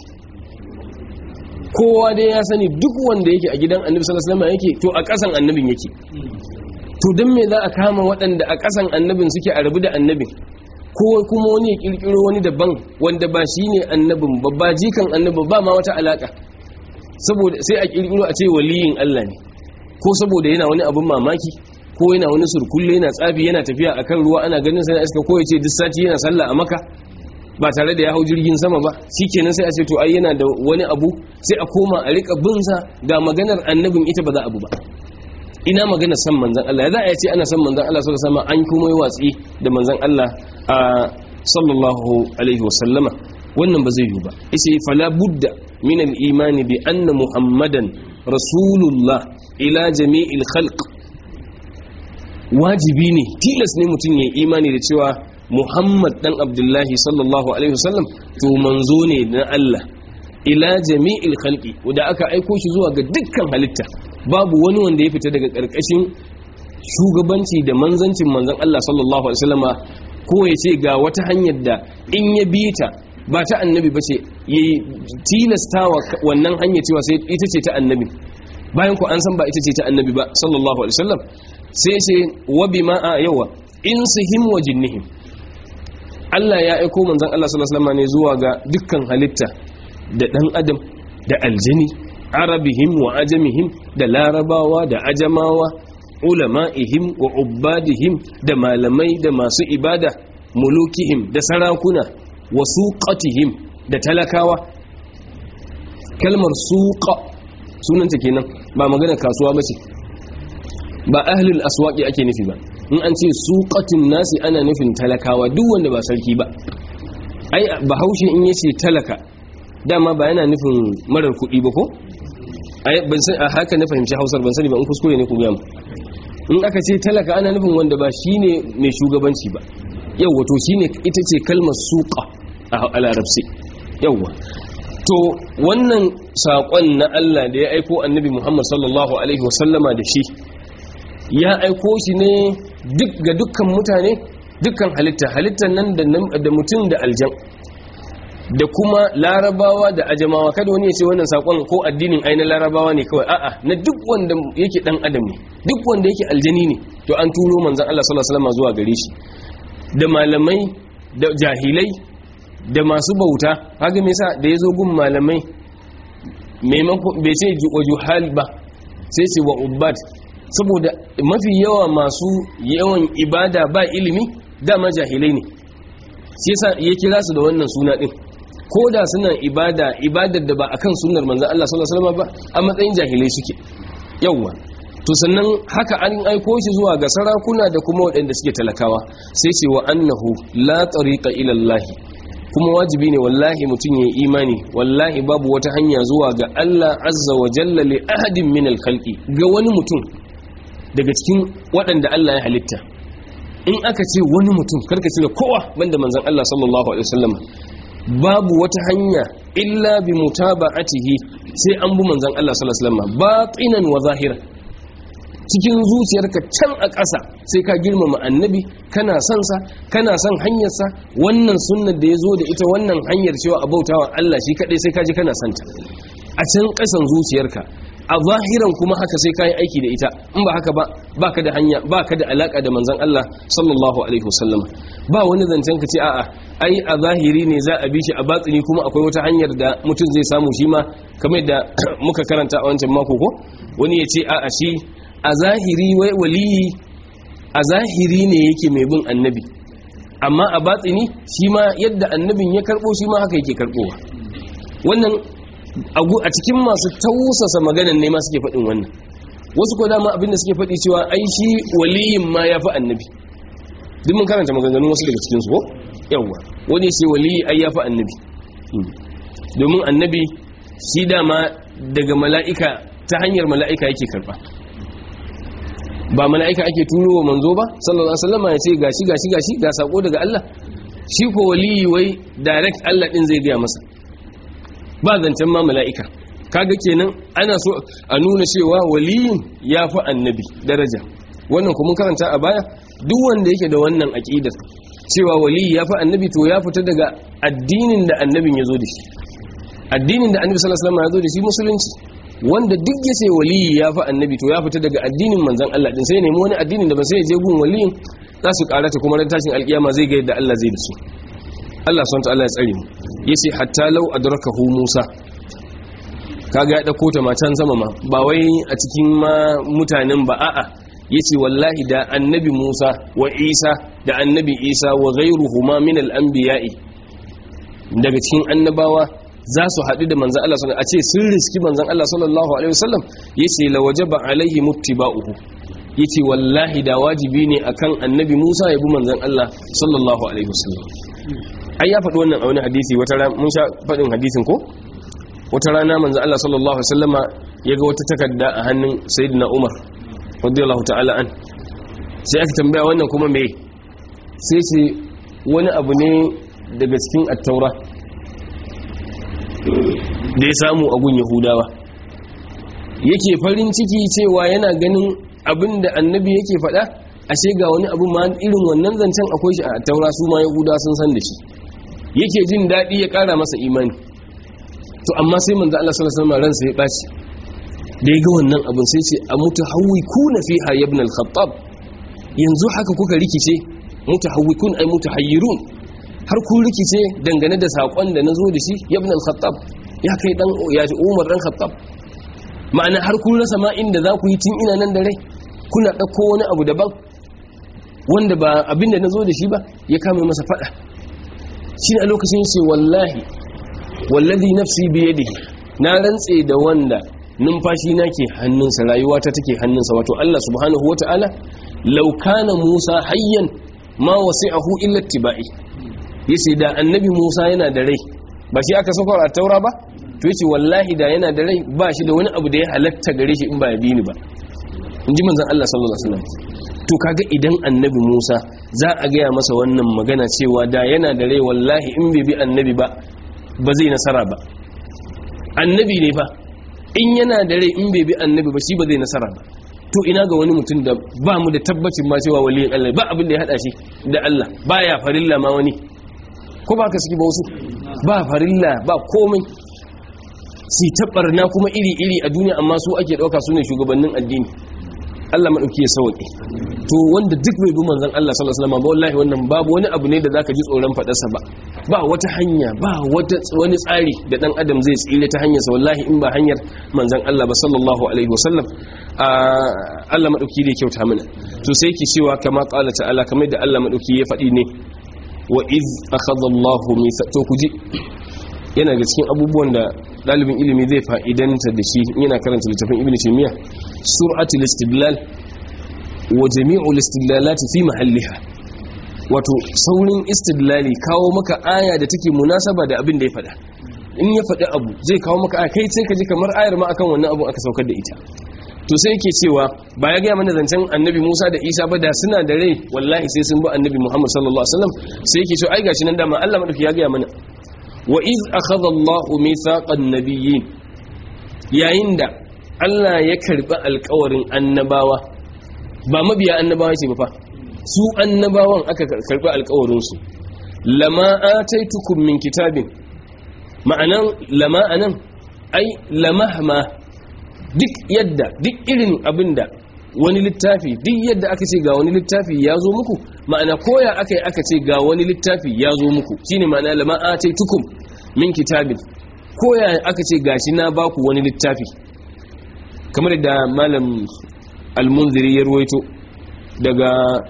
kowa dai ya sani duk wanda yake a gidan annabi sallallahu alaihi wasallam yake to a kasan annabin yake to dan me za a kama waɗanda a kasan annabin suke a rabu da annabin ko kuma wani ya kirkiro wani daban wanda ba shine annabin ba ba jikan annabin ba ma wata alaka saboda sai a kirkiro a ce waliyin Allah ne ko saboda yana wani abun mamaki ko yana wani surkulle yana tsafi yana tafiya akan ruwa ana ganin sai iska ko ya ce duk sati yana sallah a maka ba tare da ya hau jirgin sama ba shikenan sai a ce to ai yana da wani abu sai a koma a rika bin sa ga maganar annabin ita ba za abu ba ina magana san manzon Allah za a ce ana san manzon Allah sallallahu alaihi wasallam an kuma yi watsi da manzon Allah a sallallahu alaihi wasallama wannan ba zai yi ba yace fala budda min al-iman bi anna muhammadan rasulullah ila jami'il khalq wajibi ne tilas ne mutum ya imani da cewa muhammad dan abdullahi sallallahu alaihi wasallam to manzo ne na Allah ila jami'il khalqi wanda aka aiko shi zuwa ga dukkan halitta babu wani wanda ya fita daga karkashin shugabanci da manzancin manzon Allah sallallahu alaihi wasallama ko ya ce ga wata hanyar da in ya bi ta ba ta annabi ba ce ya tilastawa wannan hanyar cewa sai ita ce ta annabi bayan ku an san ba ita ce ta annabi ba sallallahu alaihi wasallam sai ce wa bima a yawa insihim wa jinnihim Allah ya aiko manzon Allah sallallahu alaihi wasallam ne zuwa ga dukkan halitta da dan adam da aljani arabihim wa ajamihim da larabawa da ajamawa ulama'ihim wa ubbadihim da malamai da masu ibada mulukihim da sarakuna wa suqatihim da talakawa kalmar suqa sunanta kenan ba magana kasuwa bace ba ahlul aswaqi ake nufi ba in an ce suqatin nasi ana nufin talakawa duk wanda ba sarki ba ai bahaushe in yace talaka dama ba yana nufin marar kuɗi ba ko ai ban san a haka na fahimci Hausar ban sani ba in kuskure ne ku ga mu in aka ce talaka ana nufin wanda ba shine mai shugabanci ba yawwa to shine ita ce kalmar suqa a larabci yawwa to wannan saƙon na Allah da ya aiko annabi Muhammad sallallahu alaihi wasallama da shi ya aiko shi ne duk ga dukkan mutane dukkan halitta halittar nan da mutum da aljan da kuma larabawa da ajamawa kada wani ya ce wannan sakon ko addinin ai na larabawa ne kawai a'a na duk wanda yake dan adam ne duk wanda yake aljani ne to an turo manzon Allah sallallahu alaihi wasallam zuwa gare shi da malamai da jahilai da masu bauta haka me yasa da yazo gun malamai maimakon bai ce wajuhal ba sai ce wa ubbad saboda mafi yawa masu yawan ibada ba ilimi dama jahilai ne shi yasa ya kira su da wannan suna din ko da suna ibada ibadar da ba akan sunnar manzon Allah sallallahu alaihi wasallam ba a matsayin jahilai suke yawa to sannan haka an aiko shi zuwa ga sarakuna da kuma waɗanda suke talakawa sai ce wa annahu la tariqa ila Allah kuma wajibi ne wallahi mutum ya imani wallahi babu wata hanya zuwa ga Allah azza wa jalla li ahadin min al-khalqi ga wani mutum daga cikin waɗanda Allah ya halitta in aka ce wani mutum karka ce da kowa banda manzon Allah sallallahu alaihi wasallam babu wata hanya illa bi mutaba'atihi sai an bi manzon Allah sallallahu alaihi wasallam batinan wa zahira cikin zuciyarka can a ƙasa sai ka girmama annabi kana son sa kana son hanyarsa wannan sunnar da ya zo da ita wannan hanyar cewa abautawa Allah shi kadai sai ka ji kana son ta a can ƙasan zuciyarka a zahiran kuma haka sai kayi aiki da ita in ba haka ba baka da hanya baka da alaka da manzon Allah sallallahu alaihi wasallam ba wani zancen ka ce a'a ai a zahiri ne za a bi shi a batsini kuma akwai wata hanyar da mutum zai samu shi ma kamar da muka karanta a wancan mako ko wani ya ce a'a shi a zahiri wai waliyi a zahiri ne yake mai bin annabi amma a batsini shi ma yadda annabin ya karbo shi ma haka yake karbowa wannan a cikin masu tausasa maganan ne ma suke faɗin wannan wasu ko dama abinda suke faɗi cewa ai shi waliyin ma ya fi annabi duk mun karanta maganganun wasu daga cikinsu ko yawwa wani sai waliyi ai ya fi annabi domin annabi shi dama daga mala'ika ta hanyar mala'ika yake karɓa ba mala'ika ake turo wa manzo ba sallallahu alaihi wasallam ya ce gashi gashi gashi ga sako daga Allah shi ko waliyi wai direct Allah din zai gaya masa ba zancen ma mala'ika kaga kenan ana so a nuna cewa waliyin ya fi annabi daraja wannan kuma karanta a baya duk wanda yake da wannan aqidar cewa waliyi ya fi annabi to ya fita daga addinin da annabin ya zo da shi addinin da annabi sallallahu alaihi wasallam ya zo da shi musulunci wanda duk ya ce waliyi ya fi annabi to ya fita daga addinin manzon Allah din sai nemi wani addinin da ba sai ya je gun waliyin za su karata kuma ran tashin alkiyama zai ga yadda Allah zai da su Allah subhanahu wa ta'ala ya tsare mu yace hatta law adrakahu Musa kaga ya dauko ta matan sama ma ba wai a cikin ma mutanen ba a'a yace wallahi da annabi Musa wa Isa da annabi Isa wa ghayruhuma min al-anbiya'i daga cikin annabawa za su haɗu da manzan Allah sallallahu a ce sun riski manzan Allah sallallahu alaihi wasallam yace la wajaba alaihi muttiba'uhu yace wallahi da wajibi ne akan annabi Musa ya bi manzan Allah sallallahu alaihi wasallam ai ya faɗi wannan a wani hadisi wata rana mun sha faɗin hadisin ko wata rana manzan Allah sallallahu alaihi wasallama ya ga wata takarda a hannun sayyidina Umar radiyallahu ta'ala an sai aka tambaya wannan kuma me sai ce wani abu ne daga cikin at-taura da ya samu a gun yahudawa yake farin ciki cewa yana ganin abin da annabi yake faɗa ashe ga wani abu ma irin wannan zancen akwai shi a taura su ma yahudawa sun san da shi yake jin daɗi ya ƙara masa imani to amma sai manzo Allah sallallahu alaihi wasallam ransa ya ɓaci da ya ga wannan abin sai ce a mutahawwikuna fiha ibn al-khattab yanzu haka kuka rikice mutahawwikun ay mutahayyirun har kun rikice dangane da sakon da nazo da shi ibn al-khattab ya kai dan ya ji Umar dan Khattab ma'ana har kun rasa ma inda za ku yi tun ina nan da rai kuna dauko wani abu daban wanda ba abinda nazo da shi ba ya kame masa fada shi a lokacin ce wallahi wallazi nafsi bi yadihi na rantse da wanda numfashi na ke hannunsa rayuwata take hannunsa wato Allah subhanahu wata'ala law kana Musa hayyan ma wasi'ahu illa ittiba'i yace da annabi Musa yana da rai ba shi aka saukar a taura ba to yace wallahi da yana da rai ba shi da wani abu da ya halatta gare shi in ba ya bi ni ba in ji manzon Allah sallallahu alaihi wasallam to kaga idan annabi Musa za a gaya masa wannan magana cewa da yana da rai wallahi in bai bi annabi ba ba zai nasara ba annabi ne fa in yana da rai in bai bi annabi ba shi ba zai nasara ba to ina ga wani mutum da ba mu da tabbacin ma cewa waliyin Allah ba abin da ya hada shi da Allah baya farilla ma wani ko ba ka suke ba wasu ba farilla ba komai si na kuma iri-iri a duniya amma su ake ɗauka su ne shugabannin addini Allah maɗauki ya sauƙi to wanda duk bai bi manzan Allah sallallahu alaihi wasallam ba wallahi wannan babu wani abu ne da zaka ji tsoron faɗarsa ba ba wata hanya ba wata wani tsari da dan adam zai tsire ta hanyarsa wallahi in ba hanyar manzan Allah ba sallallahu alaihi wasallam Allah maɗauki da kyauta mana to sai yake cewa kama qala ta'ala kamar da Allah maɗauki ya faɗi ne wa iz akhadha Allahu mitha to kuji yana ga cikin abubuwan da dalibin ilimi zai fa'idanta da shi yana karanta littafin ibnu taymiya sur'atul istidlal wa jami'ul istidlalati fi mahalliha wato saurin istidlali kawo maka aya da take munasaba da abin da ya faɗa in ya faɗi abu zai kawo maka aya kai sai ka ji kamar ayar ma akan wannan abu aka saukar da ita to sai yake cewa ba ya gaya mana zancen annabi Musa da Isa ba da suna da rai wallahi sai sun bi annabi Muhammad sallallahu alaihi wasallam sai yake cewa ai gashi nan dama Allah madauki ya gaya mana wa iz akhadha Allahu mithaqan nabiyyin yayin da Allah ya karbi alƙawarin annabawa ba mabiya annabawa ce ba fa su annabawan aka karbi alƙawarin su lama ataitukum min kitabin ma'anan lama anan ai lamahma duk yadda duk irin abinda wani littafi duk yadda aka ce ga wani littafi ya zo muku ma'ana koya aka yi aka ce ga wani littafi ya zo muku shine ma'ana lama tukum min kitabin koya aka ce gashi na baku wani littafi kamar da malam al-munziri ya ruwaito daga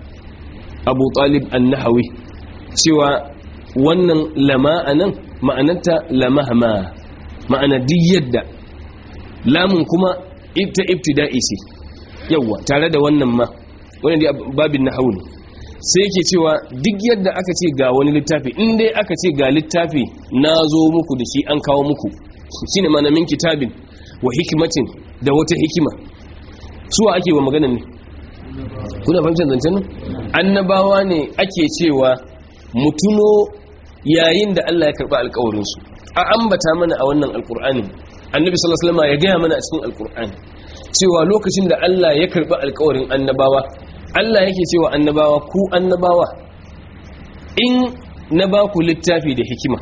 abu talib an-nahawi cewa wannan lama anan ma'anarta lamahma ma'ana duk yadda lamun kuma ta ibtida'i ce yawa tare da wannan ma wannan dai babin nahwu ne sai yake cewa duk yadda aka ce ga wani littafi in dai aka ce ga littafi na zo muku da shi an kawo muku shine mana min kitabin wa hikimatin da wata hikima suwa ake wa maganan ne kuna fahimtar zancen nan annabawa ne ake cewa mutuno yayin da Allah ya karba alƙawarinsu a ambata mana a wannan alƙur'ani annabi sallallahu alaihi wasallam ya gaya mana a cikin alƙur'ani cewa lokacin da Allah ya karba alƙawarin annabawa Allah yake cewa annabawa ku annabawa in na ba ku littafi da hikima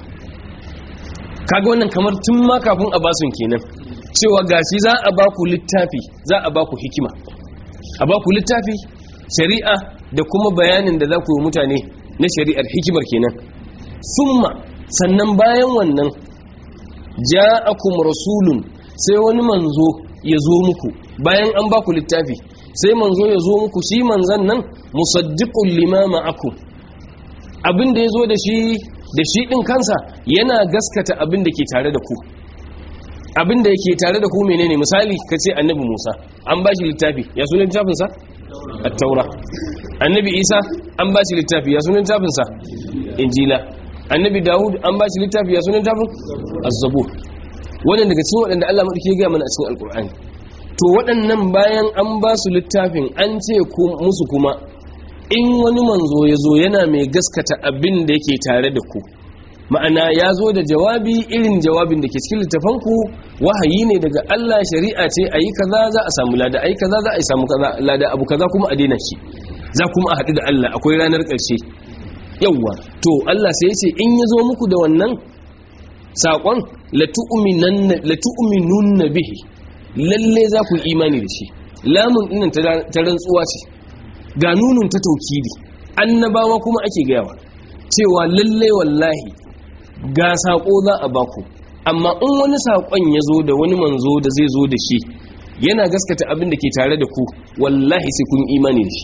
kaga wannan kamar tun ma kafin a basun kenan cewa gashi za a ba ku littafi za a ba ku hikima a ba ku littafi shari'a da kuma bayanin da za ku yi mutane na shari'ar hikimar kenan summa sannan bayan wannan ja'akum rasulun sai wani manzo ya zo muku bayan an ba ku littafi sai manzo ya zo muku shi manzan nan musaddiqul lima ma'akum abin da ya zo da shi da shi din kansa yana gaskata abin da ke tare da ku abin da yake tare da ku menene misali kace annabi Musa an ba shi littafi ya sunan littafin sa at-taura annabi Isa an ba shi littafi ya sunan littafin sa injila annabi Dawud an ba shi littafi ya sunan littafin az-zabur wannan daga cikin waɗanda Allah madauki ya ga mana a cikin alqur'ani to waɗannan bayan an ba su littafin an ce musu kuma in wani manzo ya zo yana mai gaskata abin da yake tare da ku ma'ana ya zo da jawabi irin jawabin da ke cikin littafanku wahayi ne daga Allah shari'a ce a yi kaza za a samu lada a yi kaza za a yi samu lada abu kaza kuma a daina shi za kuma a haɗu da Allah akwai ranar ƙarshe yawwa to Allah sai ya ce in ya zo muku da wannan saƙon latu'minunna bihi lalle za ku imani da shi lamun ɗinnan ta rantsuwa ce ga nunun ta taukidi annabawa kuma ake gayawa cewa lalle wallahi ga saƙo za a baku amma in wani saƙon ya zo da wani manzo da zai zo da shi yana gaskata abin da ke tare da ku wallahi sai kun imani da shi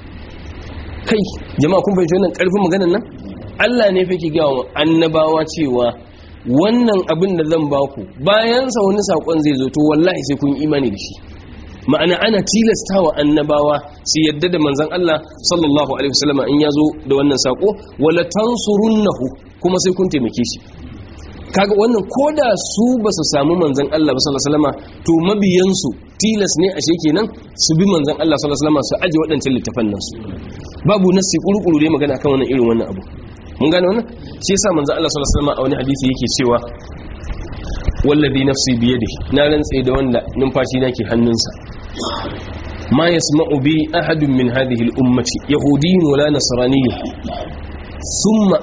kai jama'a kun fahimci wannan ƙarfin maganar nan Allah ne fa ke gawa annabawa cewa wannan abin da zan baku bayan sa wani saƙon zai zo to wallahi sai kun imani da shi ma'ana ana tilasta wa annabawa su yadda da manzan Allah sallallahu alaihi wasallam in ya zo da wannan sako wala tansurunnahu kuma sai kun taimake shi kaga wannan koda su ba su samu manzan Allah sallallahu alaihi wasallam to mabiyansu tilas ne ashe kenan su bi manzan Allah sallallahu alaihi wasallam su aje waɗancan littafan nan su babu nasi kurukuru dai magana kan wannan irin wannan abu mun gane wannan shi yasa manzan Allah sallallahu alaihi wasallam a wani hadisi yake cewa wallazi nafsi biyadi na rantse da wanda numfashi na ke hannunsa ma yasma'u bi ahadun min hadhihi al-ummati yahudiyyun wala nasraniyyun thumma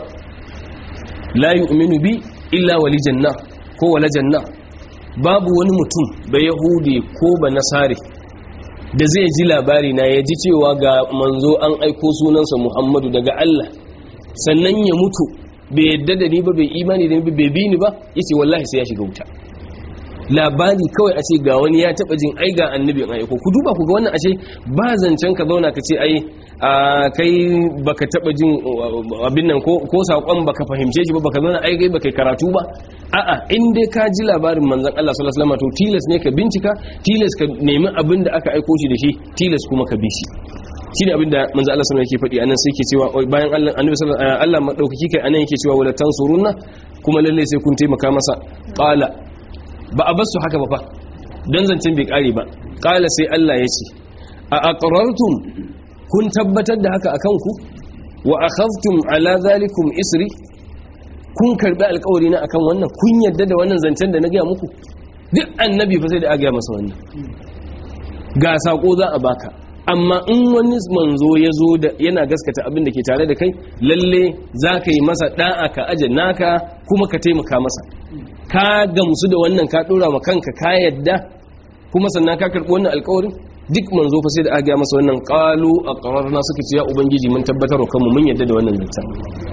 la yu'minu bi illa wali janna ko wala janna babu wani mutum ba yahudi ko ba nasare da zai ji labari na ya ji cewa ga manzo an aiko sunansa muhammadu daga Allah sannan ya mutu bai yadda da ni ba bai imani da ni ba bai bi ni ba yace wallahi sai ya shiga wuta labari kawai a ce ga wani ya taba jin ai ga annabi an aiko ku duba ku ga wannan ashe ba zancen ka zauna ka ce ai kai baka taba jin abin nan ko ko sakon baka fahimce shi ba baka zauna ai kai baka karatu ba a'a in dai ka ji labarin manzon Allah sallallahu alaihi wasallam to tilas ne ka bincika tilas ka nemi abin da aka aiko shi da shi tilas kuma ka bi shi shine abin da manzo Allah sallallahu alaihi yake faɗi anan sai yake cewa bayan Allah annabi sallallahu alaihi Allah madaukaki kai anan yake cewa wala tansurunna kuma lalle sai kun taimaka masa qala ba a basu haka ba fa dan zancen bai kare ba qala sai Allah ya ce a aqrartum kun tabbatar da haka akan ku wa akhadhtum ala zalikum isri kun karbi alƙawari na akan wannan kun yadda da wannan zancen da na ga muku duk annabi fa sai da aga masa wannan ga sako za a baka amma in wani manzo ya zo da yana gaskata abin da ke tare da kai lalle za ka yi masa da'a ka aje naka kuma ka taimaka masa ka gamsu da wannan ka dora ma kanka ka yadda kuma sannan ka karɓi wannan alkawarin duk manzo fa sai da aka masa wannan qalu aqrarna suka ce ya ubangiji mun tabbatar kanmu mun yadda da wannan zancan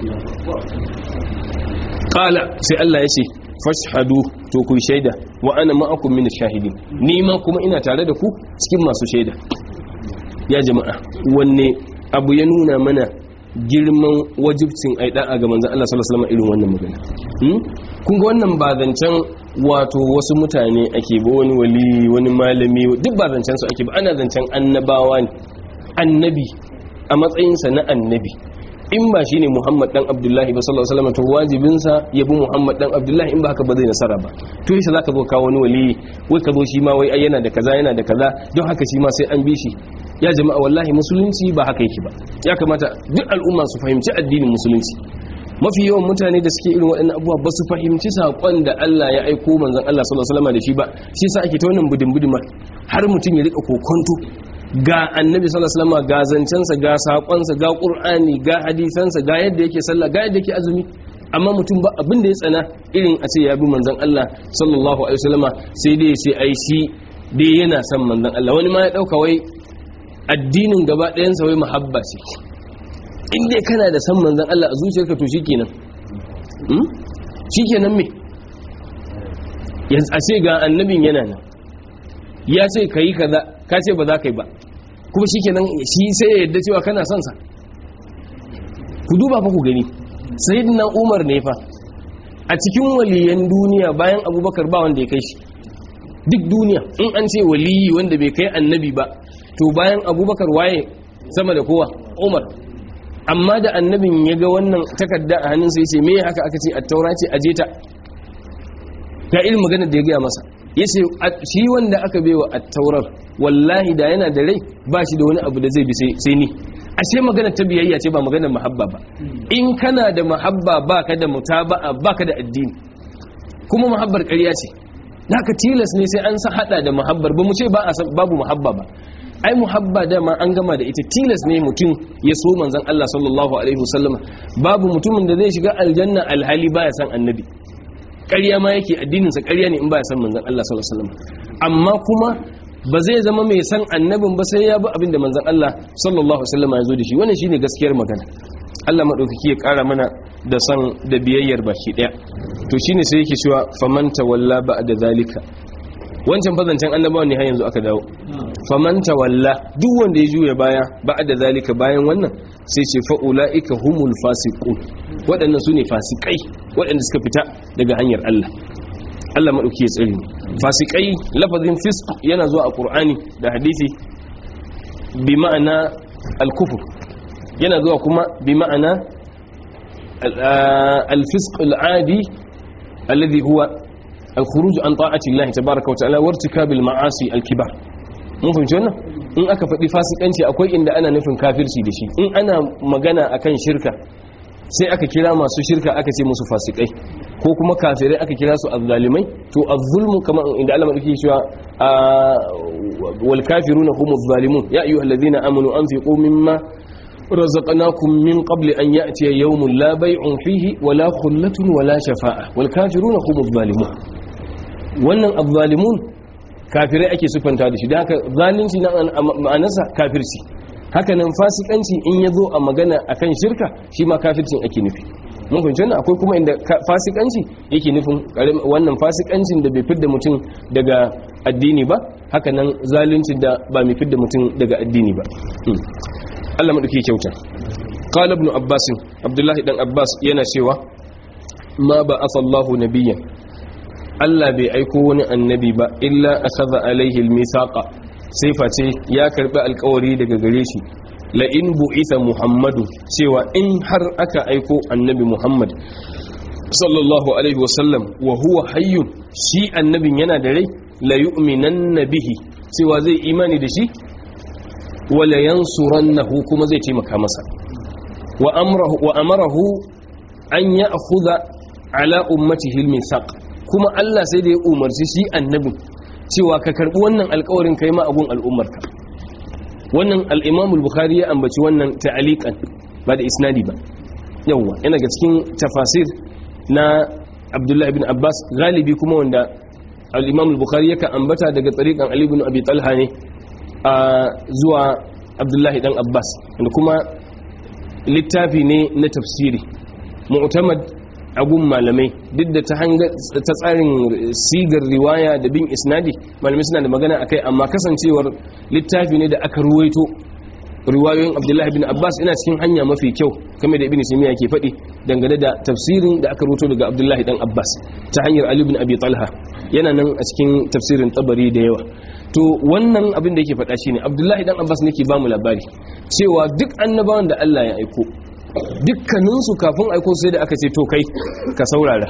qala sai Allah ya ce fashhadu to ku shaida wa ana ma'akum min ash-shahidin ni ma kuma ina tare da ku cikin masu shaida ya jama'a wanne abu ya nuna mana girman wajibcin ai da'a ga manzon Allah sallallahu alaihi wasallam irin wannan magana kun ga wannan ba zancen wato wasu mutane ake ba wani wali wani malami duk ba zancen su ake ba ana zancen annabawa ne annabi a matsayinsa na annabi in ba shi ne muhammad dan abdullahi ba sallallahu alaihi wasallam to wajibinsa ya bi muhammad dan abdullahi in ba haka ba zai nasara ba to yasa zaka zo kawo wani wali wai ka zo shi ma wai ai yana da kaza yana da kaza don haka shi ma sai an bi shi ya jama'a wallahi musulunci ba haka yake ba ya kamata duk al'umma su fahimci addinin musulunci mafi yawan mutane da suke irin waɗannan abubuwa ba su fahimci saƙon da Allah ya aiko manzon Allah sallallahu alaihi wasallam da shi ba shi yasa ake ta wannan budin budima har mutum ya rika kokonto ga annabi sallallahu alaihi wasallam ga zancensa ga sakonsa ga qur'ani ga hadisansa ga yadda yake sallah ga yadda yake azumi amma mutum ba abin da ya tsana irin a ce ya bi manzon Allah sallallahu alaihi wasallam sai dai sai ai shi dai yana son manzon Allah wani ma ya dauka wai addinin gaba ɗayan sa wai muhabba ce in dai kana da san manzon Allah a zuciyarka to shikenan hmm shikenan me yanzu a ce ga annabin yana nan ya ce kai kaza ka ce ba za ka yi ba kuma shi kenan shi sai ya yadda cewa kana son sa ku duba fa ku gani sayyidina umar ne fa a cikin waliyan duniya bayan abubakar ba wanda ya kai shi duk duniya in an ce waliyi wanda bai kai annabi ba to bayan abubakar waye sama da kowa umar amma da annabin ya ga wannan takarda a hannunsa ya ce me haka aka ce a taura ce aje ta ga irin maganar da ya gaya masa ya ce shi wanda aka bewa a taurar wallahi da yana da rai ba shi da wani abu da zai bi sai ni ashe magana ta biyayya ce ba maganar mahabba ba in kana da mahabba ba ka da mutaba'a ba ka da addini kuma mahabbar ƙarya ce naka tilas ne sai an sa hada da mahabbar ba mu ce ba babu mahabba ba ai muhabba dama an gama da ita tilas ne mutum ya so manzon Allah sallallahu alaihi wasallam babu mutumin da zai shiga aljanna alhali baya san annabi ƙarya ma yake addininsa ƙarya ne in ba ya san manzan Allah sallallahu alaihi wasallam amma kuma ba zai zama mai san annabin ba sai ya bi abin da manzan Allah sallallahu alaihi wasallam ya zo da shi wannan shine gaskiyar magana Allah madaukaki ya ƙara mana da san da biyayyar baki daya to shine sai yake cewa faman tawalla ba'da zalika wancan fazancen annabawa ne har yanzu aka dawo faman tawalla duk wanda ya juya baya ba'da zalika bayan wannan sai ce fa ulaika humul fasiqun waɗannan su ne fasikai waɗanda suka fita daga hanyar Allah Allah maɗauki ya tsiri fasikai lafazin fisk yana zuwa a ƙur'ani da hadisi bi ma'ana al-kufur yana zuwa kuma bi ma'ana al-fisk al-adi alladhi huwa al-khuruj an ta'ati Allah tabaaraka wa ta'ala wa irtikabil ma'asi al-kibar mun fahimci wannan in aka faɗi fasikanci akwai inda ana nufin kafirci da shi in ana magana akan shirka sai aka kira masu shirka aka ce musu fasikai ko kuma kafirai aka kira su azzalimai to azzulmu kamar inda Allah madauki cewa wal kafiruna humuz zalimun ya ayyuhal ladina amanu anfiqu mimma razaqnakum min qabli an ya'tiya yawmun la bay'un fihi wala khullatun wala shafa'a wal kafiruna humuz zalimun wannan azzalimun kafirai ake sufanta da shi da haka zalunci na ma'anarsa kafirci hakanan fasikanci in ya zo a magana akan shirka shi ma kafircin ake nufi mun fahimci wannan akwai kuma inda fasikanci yake nufin wannan fasikancin da bai fidda mutum daga addini ba hakanan zalunci da ba mai fidda mutum daga addini ba Allah madauki kyauta qala ibn abbas abdullahi dan abbas yana cewa ma ba asallahu nabiyyan Allah bai aiko wani annabi ba illa akhadha alaihi almithaqa sai face ya karbi alkawari daga gare shi la in bu'itha muhammadu cewa in har aka aiko annabi muhammad sallallahu alaihi wasallam wa huwa hayyun shi annabin yana da rai la yu'minanna bihi cewa zai imani da shi wa la yansurannahu kuma zai taimaka masa wa amrahu wa amarahu an ya'khudha ala ummatihi al-mithaq kuma Allah sai da ya umarci shi annabin cewa ka karbi wannan alkawarin kai ma abun al'ummarka wannan al-imam al-bukhari ya ambaci wannan ta'aliqan ba da isnadi ba yawa yana ga cikin tafasir na abdullahi ibn abbas galibi kuma wanda al-imam al-bukhari yaka ambata daga tsarikan ali ibn abi talha ne a zuwa abdullahi dan abbas wanda kuma littafi ne na tafsiri mu'tamad agun malamai duk da ta tsarin sigar riwaya da bin isnadi malamai suna da magana akai amma kasancewar littafi ne da aka ruwaito riwayoyin abdullahi bin abbas ina cikin hanya mafi kyau kamar da ibn simiya ke faɗi dangane da tafsirin da aka rubuto daga abdullahi dan abbas ta hanyar ali bin abi talha yana nan a cikin tafsirin tabari da yawa to wannan abin da yake faɗa shine abdullahi dan abbas ne ke ba mu labari cewa duk annabawan da allah ya aiko dukkaninsu kafin aiko sai da aka ce to kai ka saurara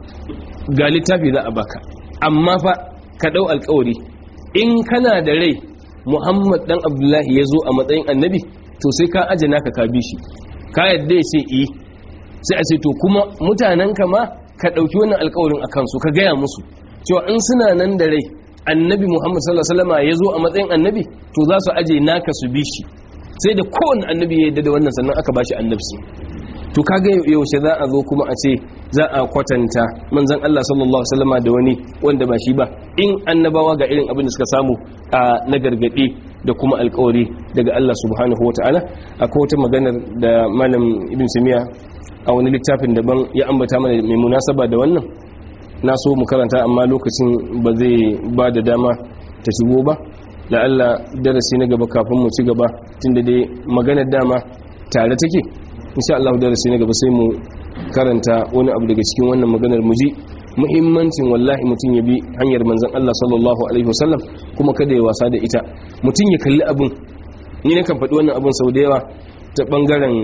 ga littafi za a baka amma fa ka ɗau alkawari in kana da rai muhammad dan abdullahi ya zo a matsayin annabi to sai ka aje naka ka bi shi ka yadda ya ce eh sai a ce to kuma mutanen ka ma ka ɗauki wannan alkawarin a kansu ka gaya musu cewa in suna nan da rai annabi muhammad sallallahu alaihi wasallam ya zo a matsayin annabi to za su aje naka su bi shi sai da kowane annabi ya yadda da wannan sannan aka bashi annabci to kaga yaushe za a zo kuma a ce za a kwatanta manzon Allah sallallahu alaihi wasallam da wani wanda ba shi ba in annabawa ga irin abin da suka samu a na gargade da kuma alkawari daga Allah subhanahu wataala akwai wata maganar da malam ibn simiya a wani littafin daban ya ambata mana mai munasaba da wannan na so mu karanta amma lokacin ba zai ba da dama ta shigo ba da Allah darasi na gaba kafin mu ci gaba tunda dai maganar dama tare take insha Allah darasi na gaba sai mu karanta wani abu daga cikin wannan maganar mu ji muhimmancin wallahi mutum ya bi hanyar manzon Allah sallallahu alaihi wasallam kuma kada ya wasa da ita mutum ya kalli abun ni na kan faɗi wannan abun sau da yawa ta bangaren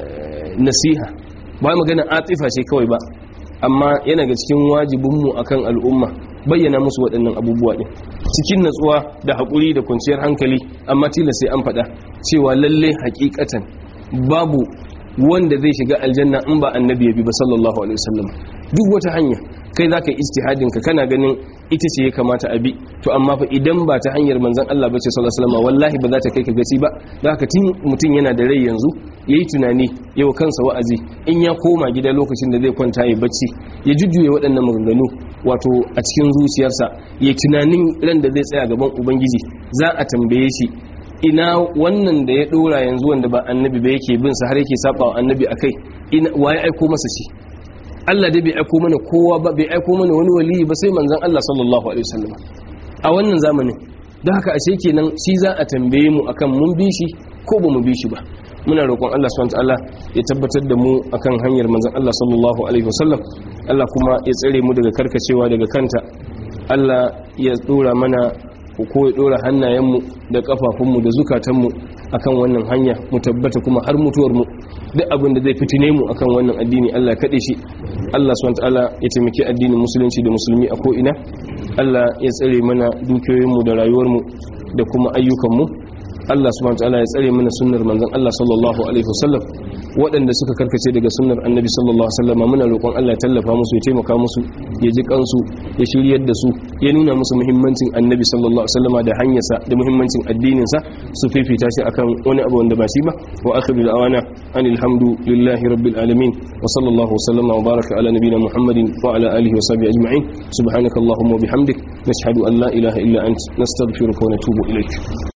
nasiha ba magana atifa ce kawai ba amma yana ga cikin wajibinmu akan al'umma bayyana musu waɗannan abubuwa ɗin cikin natsuwa da haƙuri da kwanciyar hankali amma tilas sai an faɗa cewa lalle hakikatan babu wanda zai shiga aljanna in ba annabi ya bi ba sallallahu alaihi wasallam duk wata hanya kai zaka ijtihadin ka kana ganin ita ce ya kamata a bi to amma fa idan ba ta hanyar manzon Allah bace sallallahu alaihi wasallam wallahi ba za ta kai ka gaci ba da haka tun mutum yana da rai yanzu yayi tunani yau kansa wa'azi in ya koma gida lokacin da zai kwanta ya bacci ya jujjuye waɗannan maganganu wato a cikin zuciyarsa ya tunanin ran da zai tsaya gaban ubangiji za a tambaye shi ina wannan da ya dora yanzu wanda ba annabi ba yake bin sa har yake saba wa annabi akai ina waye aiko masa shi Allah dai bai aiko mana kowa ba bai aiko mana wani waliyi ba sai manzon Allah sallallahu alaihi wasallam a wannan zamanin don haka ashe kenan shi za a tambaye mu akan mun bi shi ko ba mu bi shi ba muna roƙon Allah subhanahu wataala ya tabbatar da mu akan hanyar manzon Allah sallallahu alaihi wasallam Allah kuma ya tsare mu daga karkacewa daga kanta Allah ya dora mana ko ya dora hannayenmu da kafafunmu da zukatanmu akan wannan hanya mu tabbata kuma har mutuwar mu duk abin da zai fitine mu akan wannan addini Allah kaɗe shi Allah subhanahu ta'ala ya taimaki addinin musulunci da musulmi a ko ina Allah ya tsare mana dukiyoyinmu da rayuwarmu da kuma ayyukanmu Allah subhanahu ta'ala ya tsare mana sunnar manzon Allah sallallahu alaihi wasallam waɗanda suka karkace daga sunnar annabi sallallahu alaihi wasallam muna roƙon Allah ya tallafa musu ya taimaka musu ya ji kansu ya shiryar da su ya nuna musu muhimmancin annabi sallallahu alaihi wasallam da hanyarsa da muhimmancin addinin sa su fifita shi akan wani abu wanda ba shi ba wa akhiru da'wana anil hamdu lillahi rabbil alamin wa sallallahu wasallama wa baraka ala nabiyyina muhammadin wa ala alihi wa sahbihi ajma'in subhanakallahumma wa bihamdik nashhadu an la ilaha illa ant nastaghfiruka wa natubu ilaik